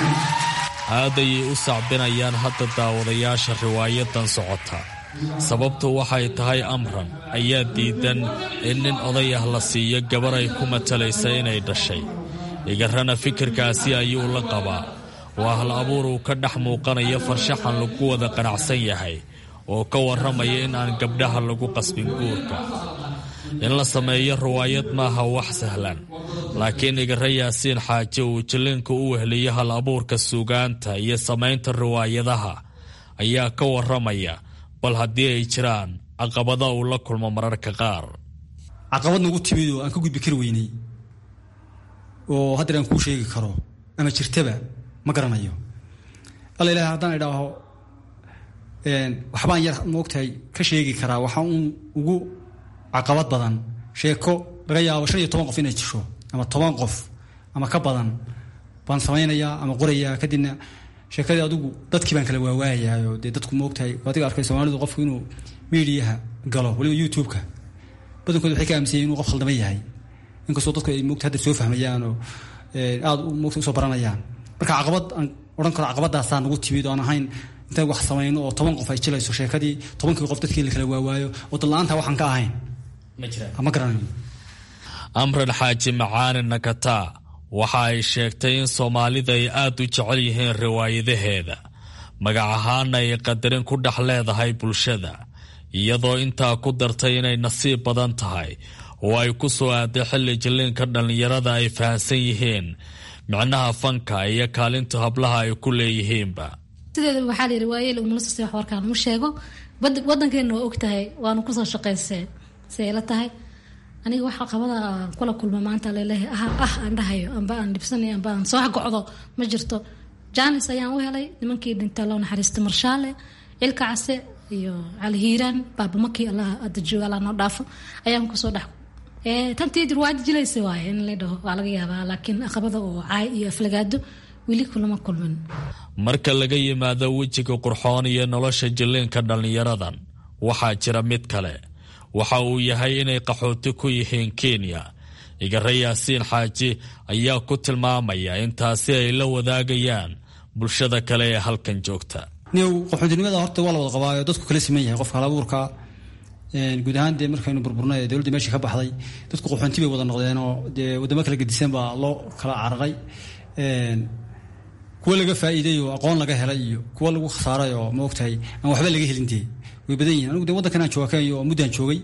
aad ayay u sacbinayaan hadda daawadayaasha riwaayadan socota sababtu waxay tahay amran ayaa diidan in nin oday ah la siiyo gabar ay ku matalaysa inay dhashay igarana fikirkaasi ayuu la qabaa waa hal abuur uu ka dhex muuqanayo farshaxan lagu wada qanacsan yahay oo ka warramaya in aan gabdhaha lagu qasbin guurka in la sameeyo riwaayad maaha wax sahlan laakiin igare yaasiin xaaje uu jilliinka u wehliyo hal abuurka suugaanta iyo samaynta riwaayadaha ayaa ka warramaya bal haddii ay jiraan caqabada uu la kulmo mararka qaar caqabad nagu timid oo aan ka gudbi kari weynay oo haddeer aan kuu sheegi karo ama jirtaba ma garanayo alla ilahay haddaan idhaaho waxbaan yar moogtahay ka sheegi karaa waxaa uun ugu caqabad badan sheeko laga yaabo shan iyo toban qof inay jisho ama toban qof ama ka badan baan samaynayaa ama qorayaa kadibna sheekadii adigu dadkii baan kala waawaayayo dee dadku moogtahay adiga arkay soomaalidu qofku inuu miidiyaha galo waliba youtube-ka badankooda waxay ka aaminsan inuu qof khaldama yahay inkastoo dadku ay moogta hadda soo fahmayaan oo aada moogta usoo baranayaan marka caqabad aan odhan karo caqabadaasaa nagu timid oo aan ahayn intaan wax samayno oo toban qof ay jilayso sheekadii tobankii qof dadkii la kala waawaayo oo dad-la-aanta waxaan ka ahayn ma garanayo amran xaaji macaani nakataa waxa ay sheegtay in soomaalida ay aad u jecel yihiin riwaayadaheeda magac ahaana ay qadarin ku dhex leedahay bulshada iyadoo intaa ku dartay inay nasiib badan tahay oo ay ku soo aaday xilli jilliinka dhallinyarada ay fahamsan yihiin micnaha fanka iyo kaalinta hablaha ay ku leeyihiinba sideeda waxaa layidhi waayeel umulasa wax warkaan mu sheego wadankeena waa og tahay waanu kusoo shaqaysee si ay la tahay aniga waxa qabada kula kulma maanta laleeyahay ah ah aan dhahayo amba aan dhibsanayo amba aan soo gocdo ma jirto jaanis ayaan u helay nimankii dhinta loo naxariista marshaale cilka case iyo cali hiiraan baabamakii allah ada jooga allah noo dhaafo ayaan kusoo dhex tantii dirwaadi jilaysa waaye in la dhaho waa laga yaabaa laakiin aqabada oo caay iyo aflagaado weli kulama kulmin marka laga yimaado wejiga qurxoon iyo nolosha jilliinka dhallinyaradan waxaa jira mid kale waxa uu yahay inay qaxooti ku yihiin kenya igare yaasiin xaaji ayaa ku tilmaamaya in taasi ay la wadaagayaan bulshada kale ee halkan joogta niyow qaxootinimada horta waa la wada qabaayo dadku kala siman yahay qofka halabuurka guud ahaan dee markaynu burburnay ee dowladda meeshii ka baxday dadku qaxoonti bay wada noqdeen oo dee waddamo kala gedisan baa loo kala cararay kuwa laga faa'iiday oo aqoon laga helay iyo kuwa lagu khasaaray oo ma ogtahay aan waxba laga helin dee way badan yihin anigu de waddankan aan jooga kenya oo muddaan joogay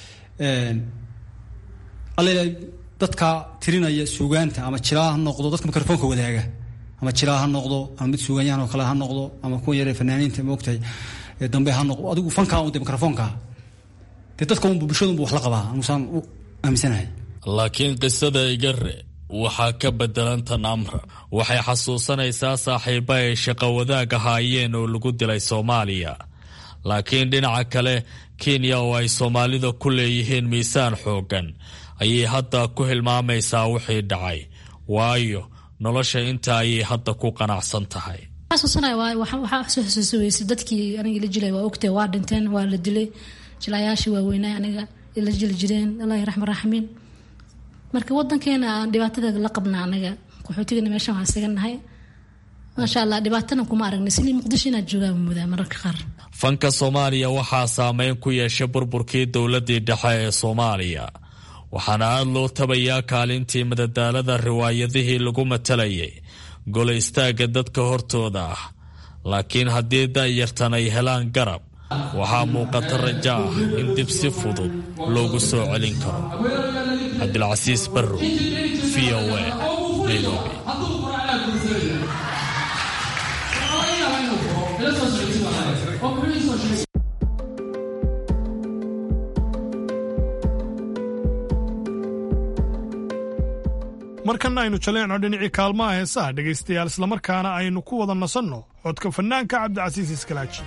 alla dadka tirinaya suugaanta ama jiraa ha noqdo dadka mikrofoonka wadaaga ama jiraa ha noqdo ama mid suugaanyahan oo kale ha noqdo ama kuwa yaree fanaaniinta ma ogtahay dambe ha noqdo adigu fankaa un de mikrofoonka dee dadka unbu bulshadunbu wax la qabaa anusaan u aaminsanahay laakiin qisada igare waxaa ka bedelan tan amra waxay xasuusanaysaa saaxiiba ay shaqo wadaag ahaayeen oo lagu dilay soomaaliya laakiin dhinaca kale kenya oo ay soomaalida ku leeyihiin miisaan xooggan ayay hadda ku hilmaamaysaa wixii dhacay waayo nolosha inta ayay hadda ku qanacsan tahay waxaa xasuusa dadkii aniga la jilay waa ogtay waa dhinteen waa la dilay jilayaashii waaweynay aniga la jili jireen allahi raxma raxmiin marka wadankeena aan dhibaatada la qabna anaga qaxootigana meeshan waa isaga nahay maasha allah dhibaatana kuma aragnay silii muqdisho inaad joogaan mudaa mararka qaar fanka soomaaliya waxaa saameyn ku yeeshay burburkii dowladii dhexe ee soomaaliya waxaana aada loo tabayaa kaalintii madadaalada riwaayadihii lagu matalayay golo istaagga dadka hortooda ah laakiin haddii da'yartan ay helaan garab waxaa muuqata raja ah in dib si fudud loogu soo celin karo cabdilcasiis barrow v o a nairobi markanna aynu jaleecno dhinacii kaalmaha heesaha dhegaystayaal islamarkaana aynu ku wada nasanno codka fannaanka cabdicasiis iskalaaji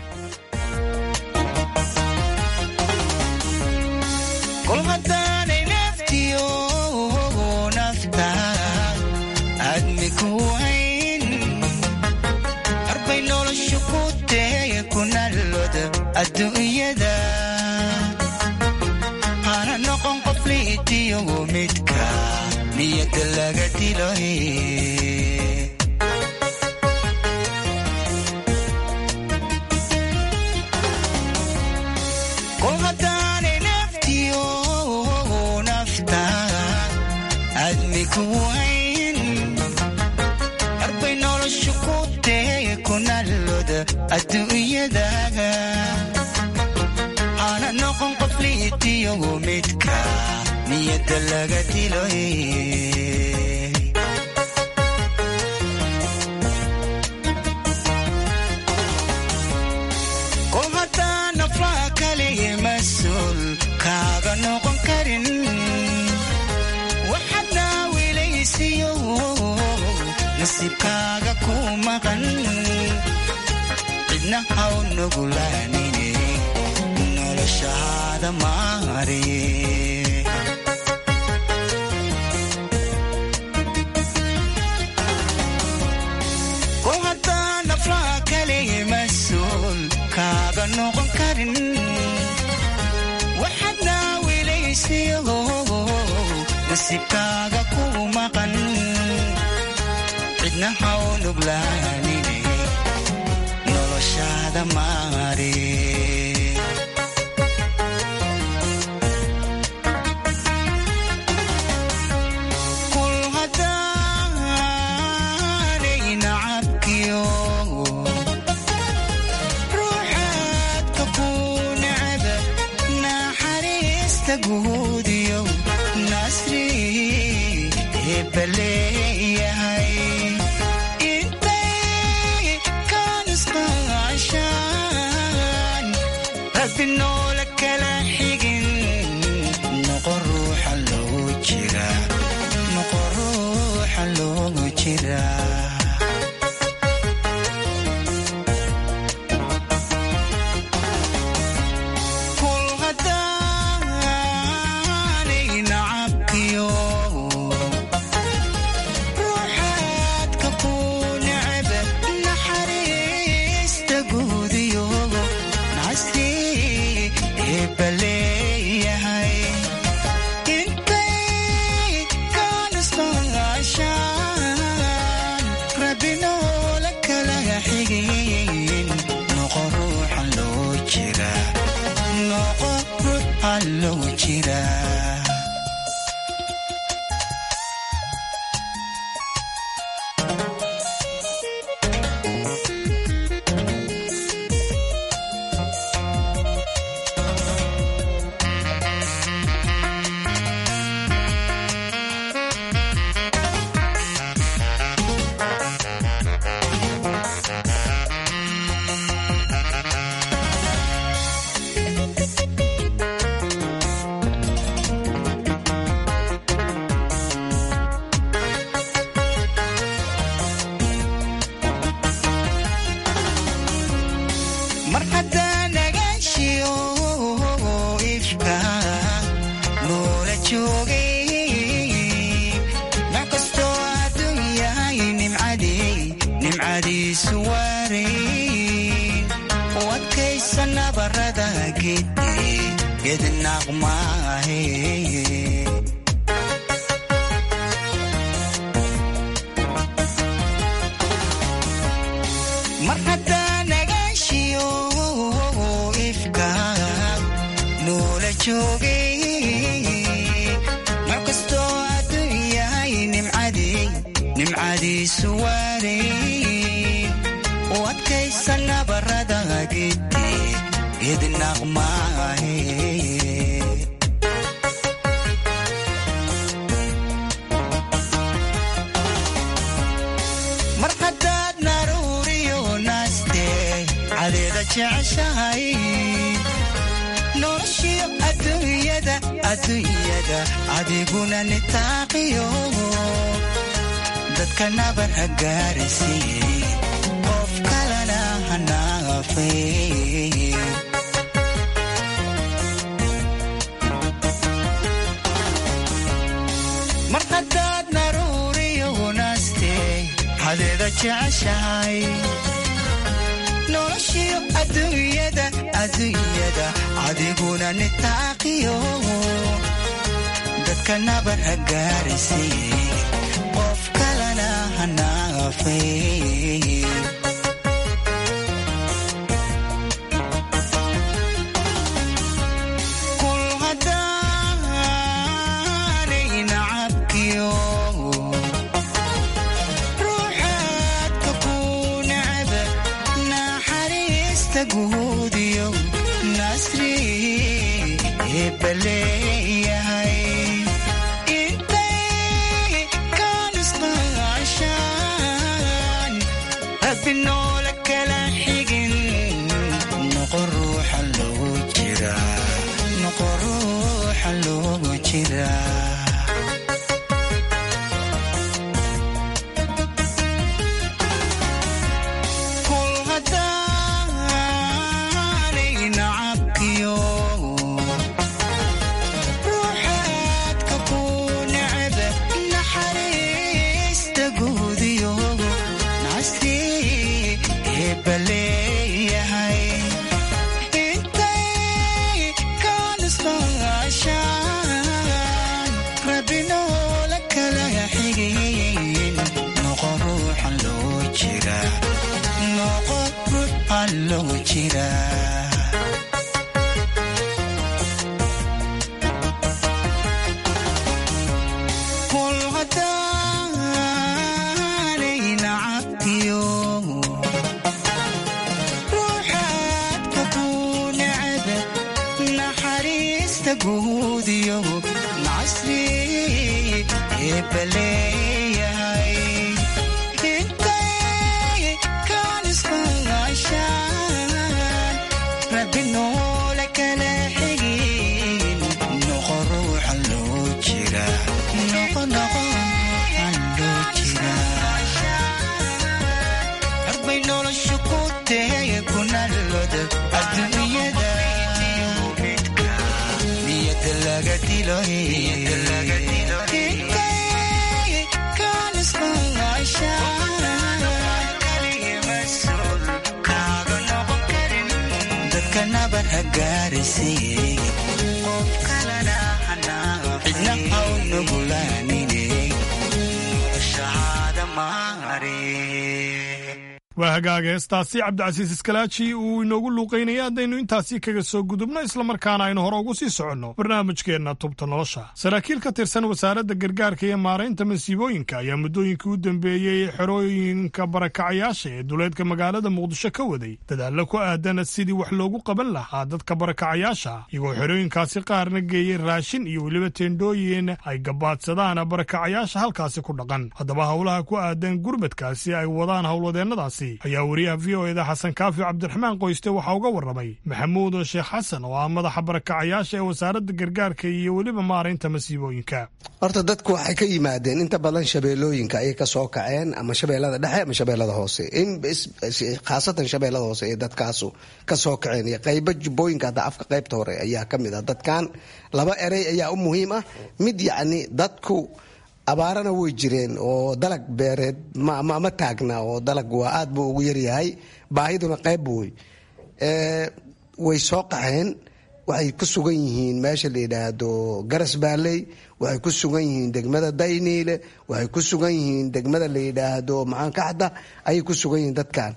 kolhadaanay naftiyo nafta aadmi ku hayn arbay noloshu ku teeye ku nallooda adduunyada hana noqon qof liitiyogo midka niyada laga dilo kol hadaanay naftiyo nafta aadmi ku hayn arbay noloshu ku teeye ku nallooda adduunyadaga hana noqon qof liitiyogo midka niyada laga dilo kol haddaan naflaha kaligii mas-uul kaaga noqon karin waxaad naawilaysiyo nasiibkaaga ku maqan cidna haw nugulaanine noloshaada maariye kol haddaan naflaha kaligii mas-uul kaaga noqon karin waxaad naawilaysiyo nasiibkaaga ku maqan cidna haw nuglaanine noloshaada maari kul haddaanay nacabkiyo ruuxaadka ku necaba guudiyo nasri hebaleeyahay intay kaanisqaashaan rabbi noola kala xigin noqo ruuxa loogu jira noqo ruuxa loogu jira kul haddaanay nacabkiyo ruuxaadka ku necba naxariista guudiyo nasri hebaleeyahay intay kaanisqaashaan rabbi noola kala xigin noqo ruuxa loo jira noqo ruuxa loo jira mar haddaa nagaashiyo ifka noola joogay nooc kastoo adduun yahay nimcadii nimcadiisu waarayn u adkaysa nabarada gedi gednaaq maahe mar haddaa nagaashiyo ifka noola joogay nooc kastoo adduun yahay nimcadii nimcadiisu waarayn u adkaysa nabarada gedi gednaaq maahe mar haddaad naruuriyo naaste cadeeda jeceshahay noloshiyo adduunyada adduunyada adiguna nitaaqiyo dadka nabar ha gaarisiiyey qof kalena ha naafay mar haddaad naruuriyo naaste cadeeda jeceshahay noloshiyo adduunyada adduunyada adiguna nitaaqiyo dadka nabar ha gaarisiiyey qof kalena ha naafay kul haddaanay nacabkiyo ruuxaadka ku necba naxariista guudiyo nasri hebaleeyahay intay kaanisqaashaan rabbi noola kala xigin noqo ruuxa loogu jira noqo ruuxa loogu jira kul haddaanay nacabkiyo ruuxaadka ku necba naxariista guudiyo nasri hebaleeyahay intay kaanisqaashaan rabbi noola kala xigin noqo ruuxa loo jira noqo ruuxa loo jira kul haddaanay nacabkiyo ruuxaadka ku necba naxariista guudiyo casri eebaleeyahay intay kaan isqangashaan rabbi noole kala xigin noqo ruuxa loo jira noqo noqo ruuxa loo jira arbay noloshu ku teye kunalloda adduunyada niyada laga dilo intay kaan isqangashaan kaaga noqon karin dadka nabar ha gaarisiiye qof kalena cidna haw nugulaanine shahaada maare waa hagaaga heestaasi cabdicasiis iskalaaji uu inoogu luuqaynaya haddaynu intaasi kaga soo gudubno islamarkaana aynu hore ugu sii soconno barnaamijkeenna tubta nolosha saraakiil ka tirsan wasaaradda gargaarka iyo maaraynta masiibooyinka ayaa muddooyinkii u dambeeyey xerooyinka barakacayaasha ee duleedka magaalada muqdisho ka waday dadaallo ku aadan sidii wax loogu qaban lahaa dadka barakacayaasha iyagoo xerooyinkaasi qaarna geeyey raashin iyo weliba teendhooyin ay gabaadsadaan barakacayaasha halkaasi ku dhaqan haddaba howlaha ku aadan gurmadkaasi ay wadaan howlwadeennadaasi ayaa wariyaha v o eda xasan kaafi cabdiraxmaan qoyste waxaa uga warramay maxamuud sheekh xasan oo ah madaxa barakacayaasha ee wasaaradda gargaarka iyo weliba maaraynta masiibooyinka horta dadku waxay ka yimaadeen inta badan shabeellooyinka ayay ka soo kaceen ama shabeellada dhexe ama shabeellada hoose khaasatan shabeellada hoose ee dadkaasu ka soo kaceen iyo qaybo jubbooyinka hadda afka qaybta hore ayaa ka mid ah dadkan laba erey ayaa u muhiim ah mid yacni dadku abaarana way jireen oo dalag beereed ma taagna oo dalag waa aad buu ugu yaryahay baahiduna qayb wey way soo qaxeen waxay ku sugan yihiin meesha la yidhaahdo garas baaley waxay ku sugan yihiin degmada dayniile waxay ku sugan yihiin degmada la yidhaahdo macaankaxda ayay ku sugan yihiin dadkan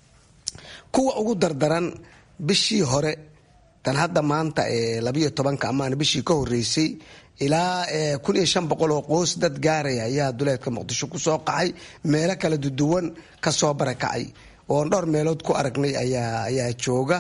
kuwa ugu dardaran bishii hore tan hadda maanta ee labayo tobanka amaana bishii ka horeysay ilaa kun iyo shan boqol oo qoys dad gaaraya ayaa duleedka muqdisho ku soo qaxay meelo kala duduwan ka soo barakacay oon dhowr meelood ku aragnay ayaa jooga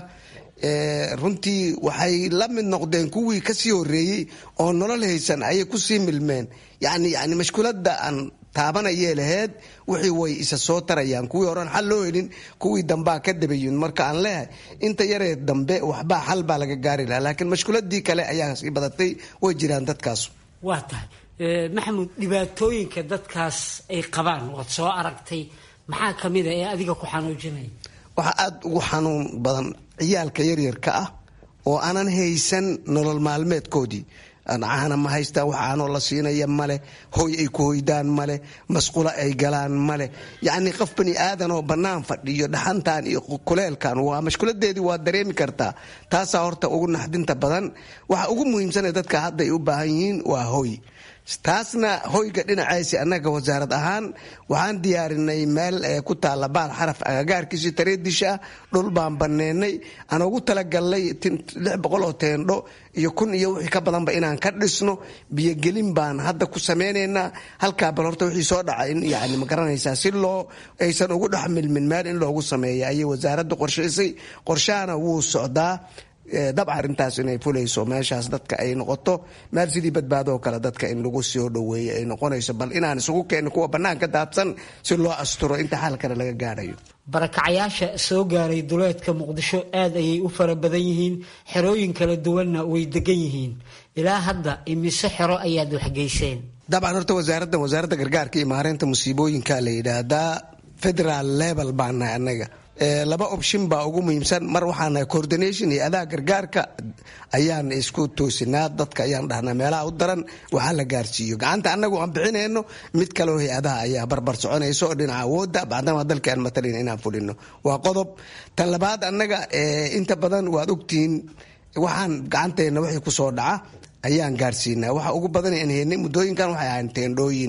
runtii waxay la mid noqdeen kuwii kasii horeeyey oo nolol haysan ayay kusii milmeen yani yani mashkuulada aan taabanayee laheyd wixii way isa soo tarayaan kuwii horean xal loo helin kuwii dambaa ka dabayin marka aan leehay inta yaree dambe waxbaa xal baa laga gaari lahaa laakiin mashkuuladii kale ayaa sii badatay way jiraan dadkaas waa tahay maxamuud dhibaatooyinka dadkaas ay qabaan waad soo aragtay maxaa kamid a ee adiga ku xanuujinaya waxaa aada ugu xanuun badan ciyaalka yaryarka ah oo aanan haysan nolol maalmeedkoodii caana ma haystaan wax aanoo la siinaya male hoy ay ku hoydaan male masqulo ay galaan male yacni qof bani aadan oo bannaan fadhiyo dhaxantan iyo kuleelkan waa mashkuladeedii waa dareemi kartaa taasaa horta ugu naxdinta badan waxa ugu muhiimsana dadka hadda ay u baahan yihiin waa hoy taasna hoyga dhinacaasi annaga wasaarad ahaan waxaan diyaarinay meel ku taalla baal xaraf agagaarkiisi tareedisha ah dhul baan baneynay aan ugu talagalnay lix boqol oo teendho iyo kun iyo wixii ka badanba inaan ka dhisno biyogelin baan hadda ku sameynaynaa halkaa bal horta wixii soo dhaca in yani ma garanaysaa si loo aysan ugu dhex milmin meel in loogu sameeya ayay wasaaraddu qorshaysay qorshahana wuu socdaa dabca arrintaas inay fulayso meeshaas dadka ay noqoto meel sidii badbaadoo kale dadka in lagu soo dhoweeyo ay noqonayso bal inaan isugu keenin kuwa bannaanka daadsan si loo asturo inta xal kale laga gaadhayo barakacayaasha soo gaaray duleedka muqdisho aad ayay u fara badan yihiin xerooyin kala duwanna way degan yihiin ilaa hadda imise xero ayaad waxgeyseen dabcan horta wasaaraddan wasaaradda gargaarka iyo maareynta musiibooyinka la yidhaahdaa federal level baan nahay annaga laba option baa ugu muhiimsan mar waxaanahay coordination iyo adaa gargaarka ayaan isku toosinaa dadka ayaan dhahnaa meelaha u daran waxaa la gaarsiiyo gacanta annagu aan bixinayno mid kaleo hay-adaha ayaa barbar soconaysa oo dhinaca awoodda bacdama dalka aan matalin inaan fulino waa qodob tan labaad annaga inta badan waad ogtihiin waxaan gacanteena wixii kusoo dhaca ayaan gaarsiinaa waxa ugu badan aan heynay muddooyinkan waxay ahayn teendhooyin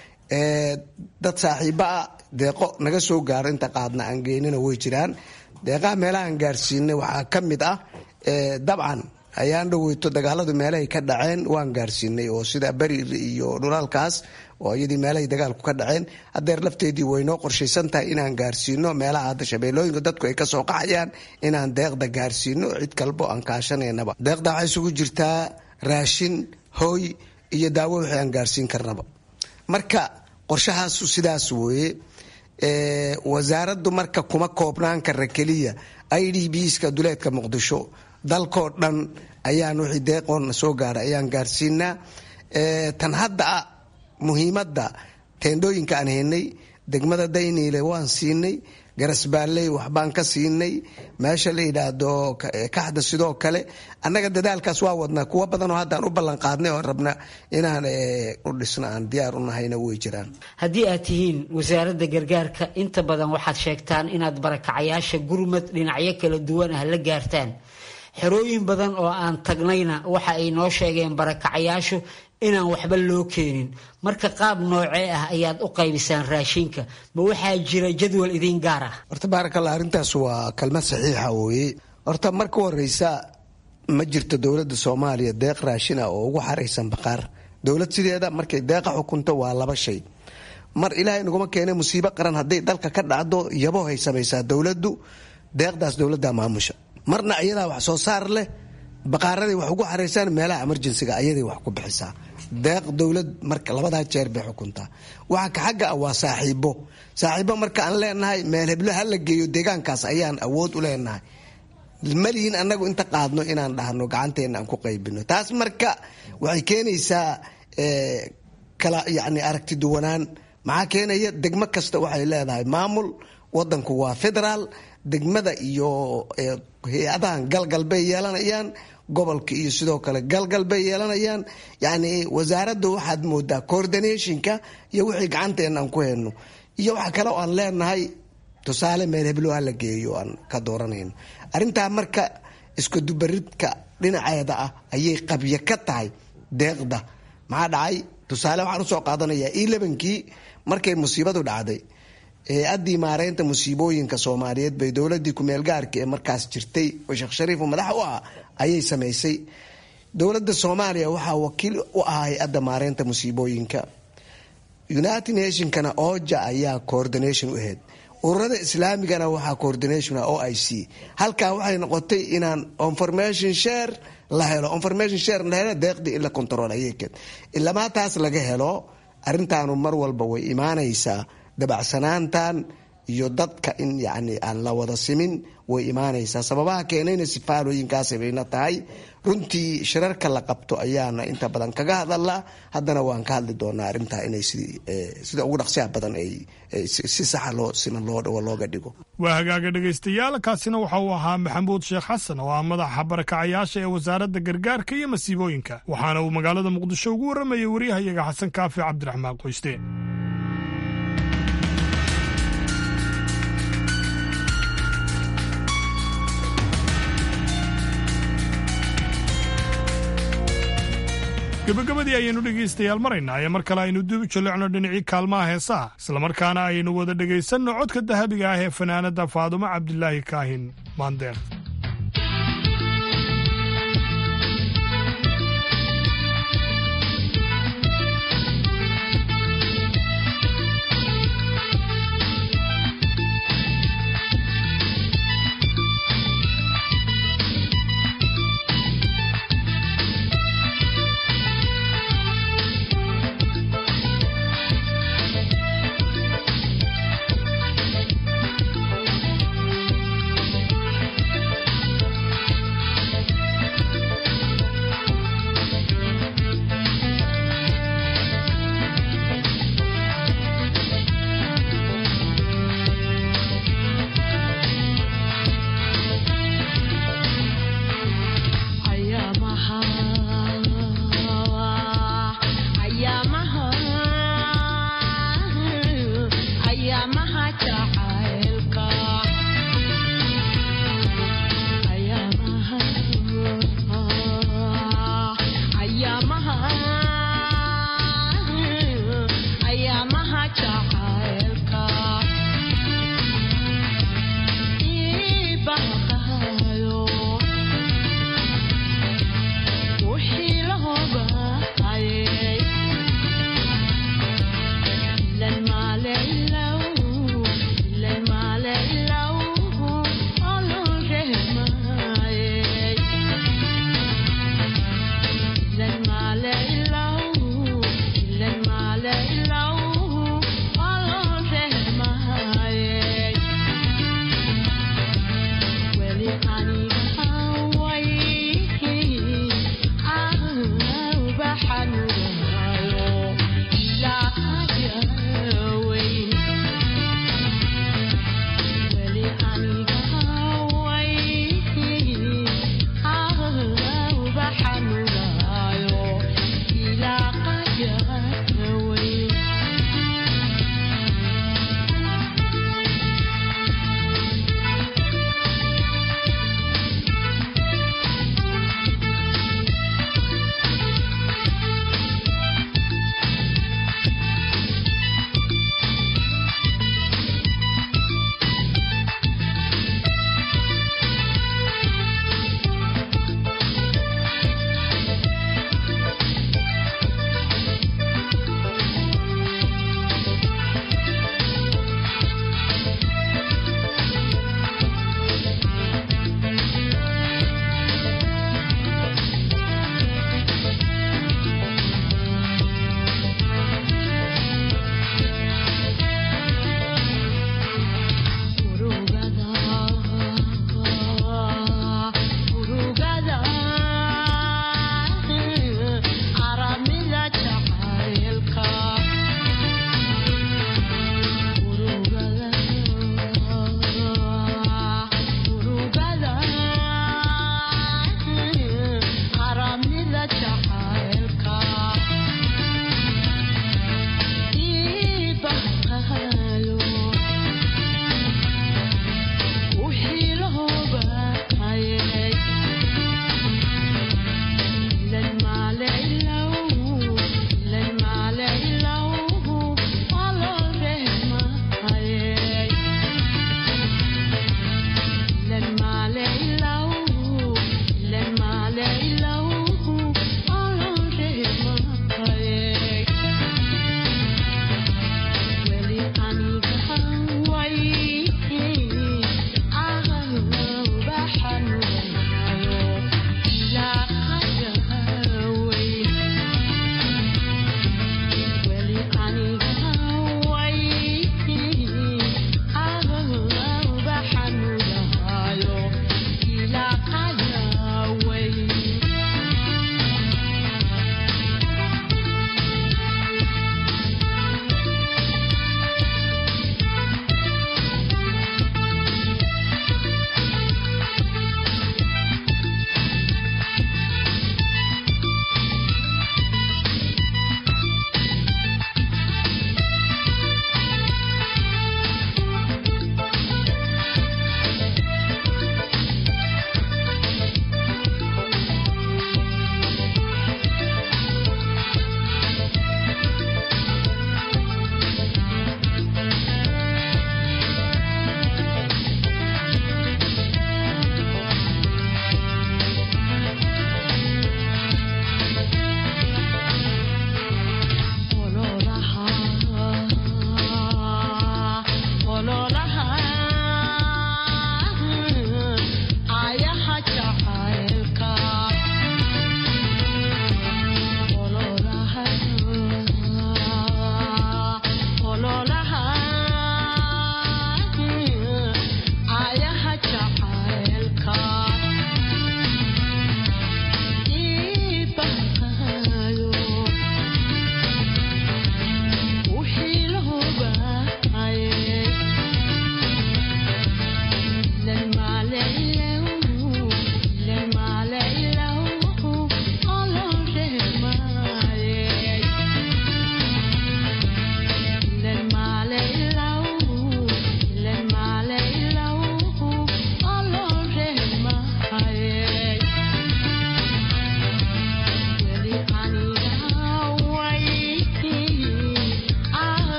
dad saaxiiba ah deeqo naga soo gaaro inta qaadna aan geynina way jiraan deeqaha meelahaan gaarsiinay waxaa ka mid ah dabcan ayaan dhaweyto dagaaladu meelahay ka dhaceen waan gaarsiinay oo sida berir iyo dhulaalkaas oo iyadii meelahay dagaalku ka dhaceen hadeer lafteedii waynoo qorshaysan tahay inaan gaarsiino meelaha hadda shabeellooyinka dadku ay kasoo qaxayaan inaan deeqda gaarsiino cid kalbo aan kaashanaynaba deeqda waxaa isugu jirtaa raashin hooy iyo daawo wixii aan gaarsiin karnaba marka qorshahaasu sidaas weeye wasaaraddu marka kuma koobnaan kara keliya i d bska duleedka muqdisho dalkoo dhan ayaan wixii deeqoona soo gaara ayaan gaarsiinaa tan hadda a muhiimadda teendhooyinka aan haynay degmada dayniile waan siinay garasbaalley waxbaan ka siinay meesha la yidhaahdo kaxda sidoo kale annaga dadaalkaas waa wadnaa kuwo badanoo haddaan u ballanqaadnay oo rabna inaan u dhisno aan diyaar u nahayna way jiraan haddii aad tihiin wasaaradda gargaarka inta badan waxaad sheegtaan inaad barakacayaasha gurmad dhinacyo kala duwan ah la gaartaan xerooyin badan oo aan tagnayna waxa ay noo sheegeen barakacayaashu inaan waxba loo keenin marka qaab noocee ah ayaad u qaybisaan raashinka ma waxaa jira jadwal idiin gaar ah horta baarakalla arrintaas waa kalmad saxiixa weye horta marka horeysa ma jirto dowladda soomaaliya deeq raashin ah oo ugu xaraysan baqaar dowlad sideeda markay deeqa xukunto waa laba shay mar ilaahay naguma keena musiibo qaran hadday dalka ka dhacdo yabohay samaysaa dowladdu deeqdaas dowladda maamusha marna iyadaa wax soo saar leh baqaaraday wax ugu xaraysaan meelaha emerjensiga ayaday wax ku bixisaa deeq dowlad marka labadaa jeer bay xukuntaa waxa ka xagga ah waa saaxiibo saaxiibo marka aan leenahay meel heblo ha la geeyo deegaankaas ayaan awood u leenahay malihin annagu inta qaadno inaan dhahno gacanteena aan ku qaybino taas marka waxay keenaysaa kala yani aragti duwanaan maxaa keenaya degmo kasta waxay leedahay maamul wadanku waa federaal degmada iyo hay-adahan galgal bay yeelanayaan gobolka iyo sidoo kale galgal bay yeelanayaan yani wasaaradda waxaad moodaa coordinationka iyo wixii gacanteena aan ku hayno iyo waxa kale oo aan leenahay tusaale meel heblo ha la geeyo aan ka dooranayno arrintaa marka iskudubaridka dhinaceeda ah ayay qabyo ka tahay deeqda maxaa dhacay tusaale waxaan usoo qaadanayaa io labankii markay musiibadu dhacday hay-addii maareynta musiibooyinka soomaaliyeed bay dowladii kumeelgaarka ee markaas jirtay oo sheekh shariif madax u ah ayay samaysay dowladda soomaaliya waxaa wakiil u ah hay-adda maareynta musiibooyinka united nationkana oja ayaa coordination u ahayd ururada islaamigana waxaa coordination o i c halkaa waxay noqotay inaan information share la helo information share la helo deeqdii in la control ayay keed ilamaa taas laga helo arrintaanu mar walba way imaanaysaa dabacsanaantan iyo dadka in yani aan la wada simin way imaanaysaa sababaha keenayna sifaalooyinkaas bayna tahay runtii shirarka la qabto ayaana inta badan kaga hadalaa haddana waan ka hadli doonaa arrintaa inay sida ugu dhaqsiyaha badan ay si saxa loo siman looga dhigo waa hagaaga dhegaystayaal kaasina waxa uu ahaa maxamuud sheekh xasan oo ah madaxa barakacayaasha ee wasaaradda gargaarka iyo masiibooyinka waxaana uu magaalada muqdisho ugu warramayay waryahayaga xasan kaafi cabdiraxmaan qoyste gabagabadii ayaynu dhegaystayaal maraynaa ee mar kale aynu dib u jallecno dhinacii kaalmaha heesaha islamarkaana aynu wada dhegaysanno codka dahabiga ah ee fanaanadda faadumo cabdilaahi kaahin maandeer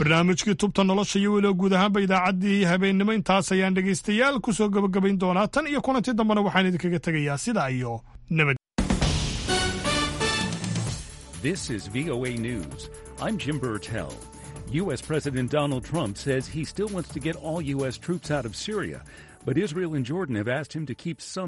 barnaamijkii tubta nolosha iyo weliba guud ahaanba idaacaddii habeennimo intaas ayaan dhegaystayaal ku soo gebagabayn doonaa tan iyo kulanti dambena waxaan idinkaga tegayaa sidaa iyo nabad This is VOA News. I'm Jim Burtell. U.S. President Donald Trump says he still wants to get all U.S. troops out of Syria, but Israel and Jordan have asked him to keep some.